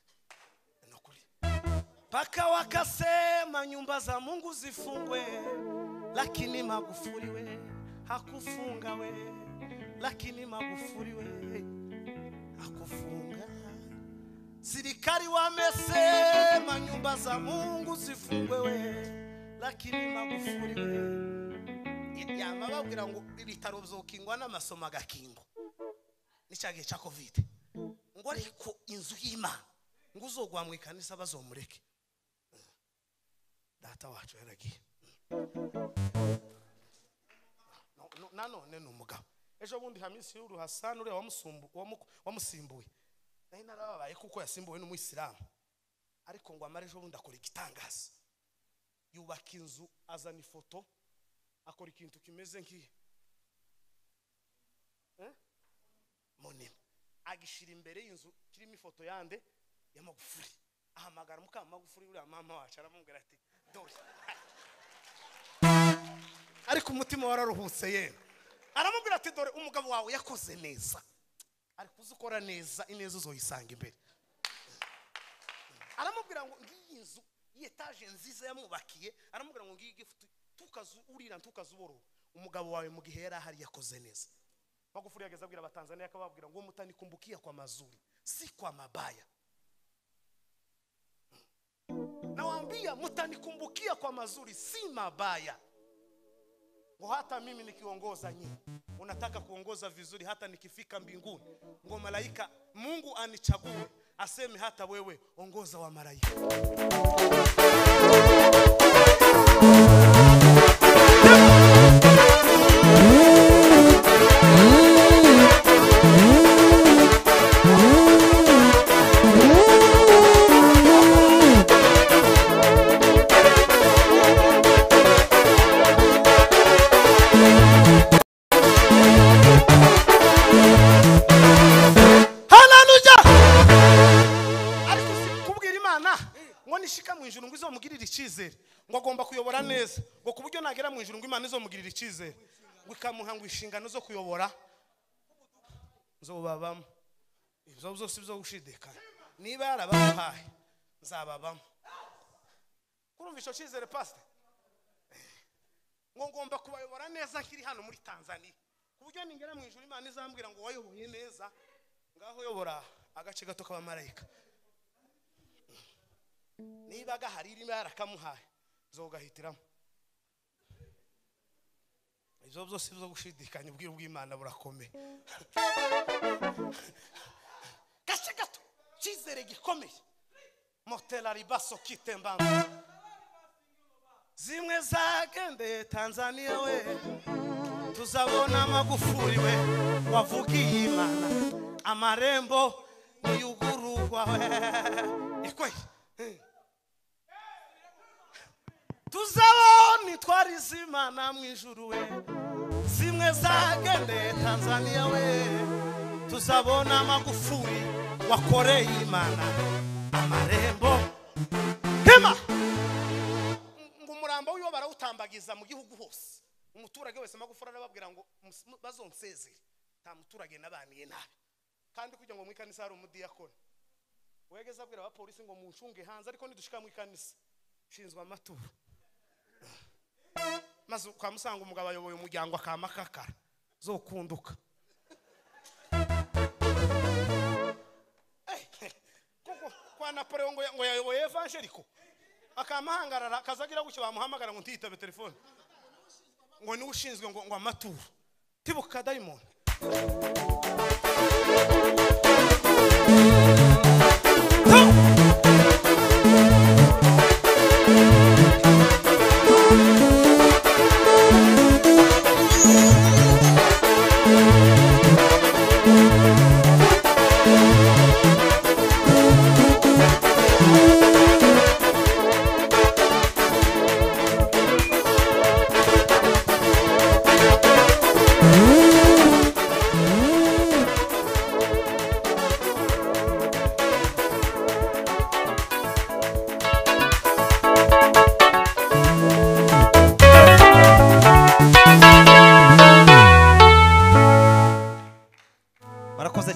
A: ni ukuri paka wakasema nyumba za mungu zifungwe lakini magufuri we hakufunga we lakini magufuri we hakufunga serikali wamesema nyumba za mungu zifungwe we lakini magufuri we yama babwira ngo ibitaro byokingwa n'amasomo agakingwa n'icya gihe cya kovide ngo ariko inzu y'imana ngo uzogwa mu ikanisa bazomureke data wacu yaragiye No- no- nanone ni umugabo ejo bundi hamisi y'uruhasani uriya wamusumbu- wamu- wamusimbuye nayo narababaye kuko yasimbuwe n'umuyisilamu ariko ngo amara ejo bundi akora igitangaza yubaka inzu azana ifoto akora ikintu kimeze nk'iyo Eh? munini agishira imbere y'inzu kirimo ifoto yande ya magufuri ahamagara muka magufuri uriya mama wacu aramubwira ati dore ariko umutima wararuhutse ye aramubwira ati dore umugabo wawe yakoze neza ariko uzi ukora neza ineza uzoyisanga imbere aramubwira ngo ngiyi nzu y'etaje nziza yamubakiye aramubwira ngo ngiyi gifuti tukazu urira tukazu uborora umugabo wawe mu gihe yari ahari yakoze neza magufuri yageze abwira abatanzaniya akababwira ngo mutanikumbukia kwa mazuri si kwa mabaya nawaambia mtanikumbukia kwa mazuri si mabaya ngo hata mimi nikiongoza nyinyi unataka kuongoza vizuri hata nikifika mbinguni ngo malaika mungu anichague aseme hata wewe ongoza wa malaika haleluya ariko kubwira imana ngo nishika mu ijuru ngo izomugirire icyizere ngo agomba kuyobora neza ngo ku buryo nagera mu ijuru ngo imana izomugirira icyizere ngo ikamuha ngo inshingano zo kuyobora nzobabamo ibyo byose byo gushidikanya niba yarabamuhaye nzababamo kurumva icyo cyizere pasite ngo ngomba kubayobora neza nkiri hano muri tanzania ku buryo ningera mu ijuru imana izambwira ngo wayoboye neza ngaho uyobora agace gato k'abamarayika niba gahari irimo yarakamuhaye zogahitiramo ibyo byose byo gushidikanya ubwiru bw'imana burakomeye gace gato cyizere gikomeye motera ribaso kitembamba zimwe zagendeye tanzania we tuzabona magufuri we wavugiye imana amarembo niyugururwa ekwe tuzabona itwara izimana mu ijuru we zimwe zagendeye tanzania we tuzabona magufuri wakoreye imana amarembo hema ngo umurambo wiwe barawutambagiza mu gihugu hose umuturage wese magufuri arababwira ngo mus- mu- bazonsezere nta muturage nabaniye nabi kandi kugira ngo mu ikanisa hari umudiyakoni wegeze abwira abapolisi ngo muncunge hanze ariko nidushika mu ikanisa nshinzwe amaturo maze kwa musanga umugabo ayoboye umuryango akamakakara zokunduka Eh, kuko kwa napoleon ngo ya- ngo yayoboye evangeliko akamahangarara akazagira gutyo bamuhamagara ngo ntiyitabe telefone ngo niwe ushinzwe ngo ngo amaturo tibuka dayimoni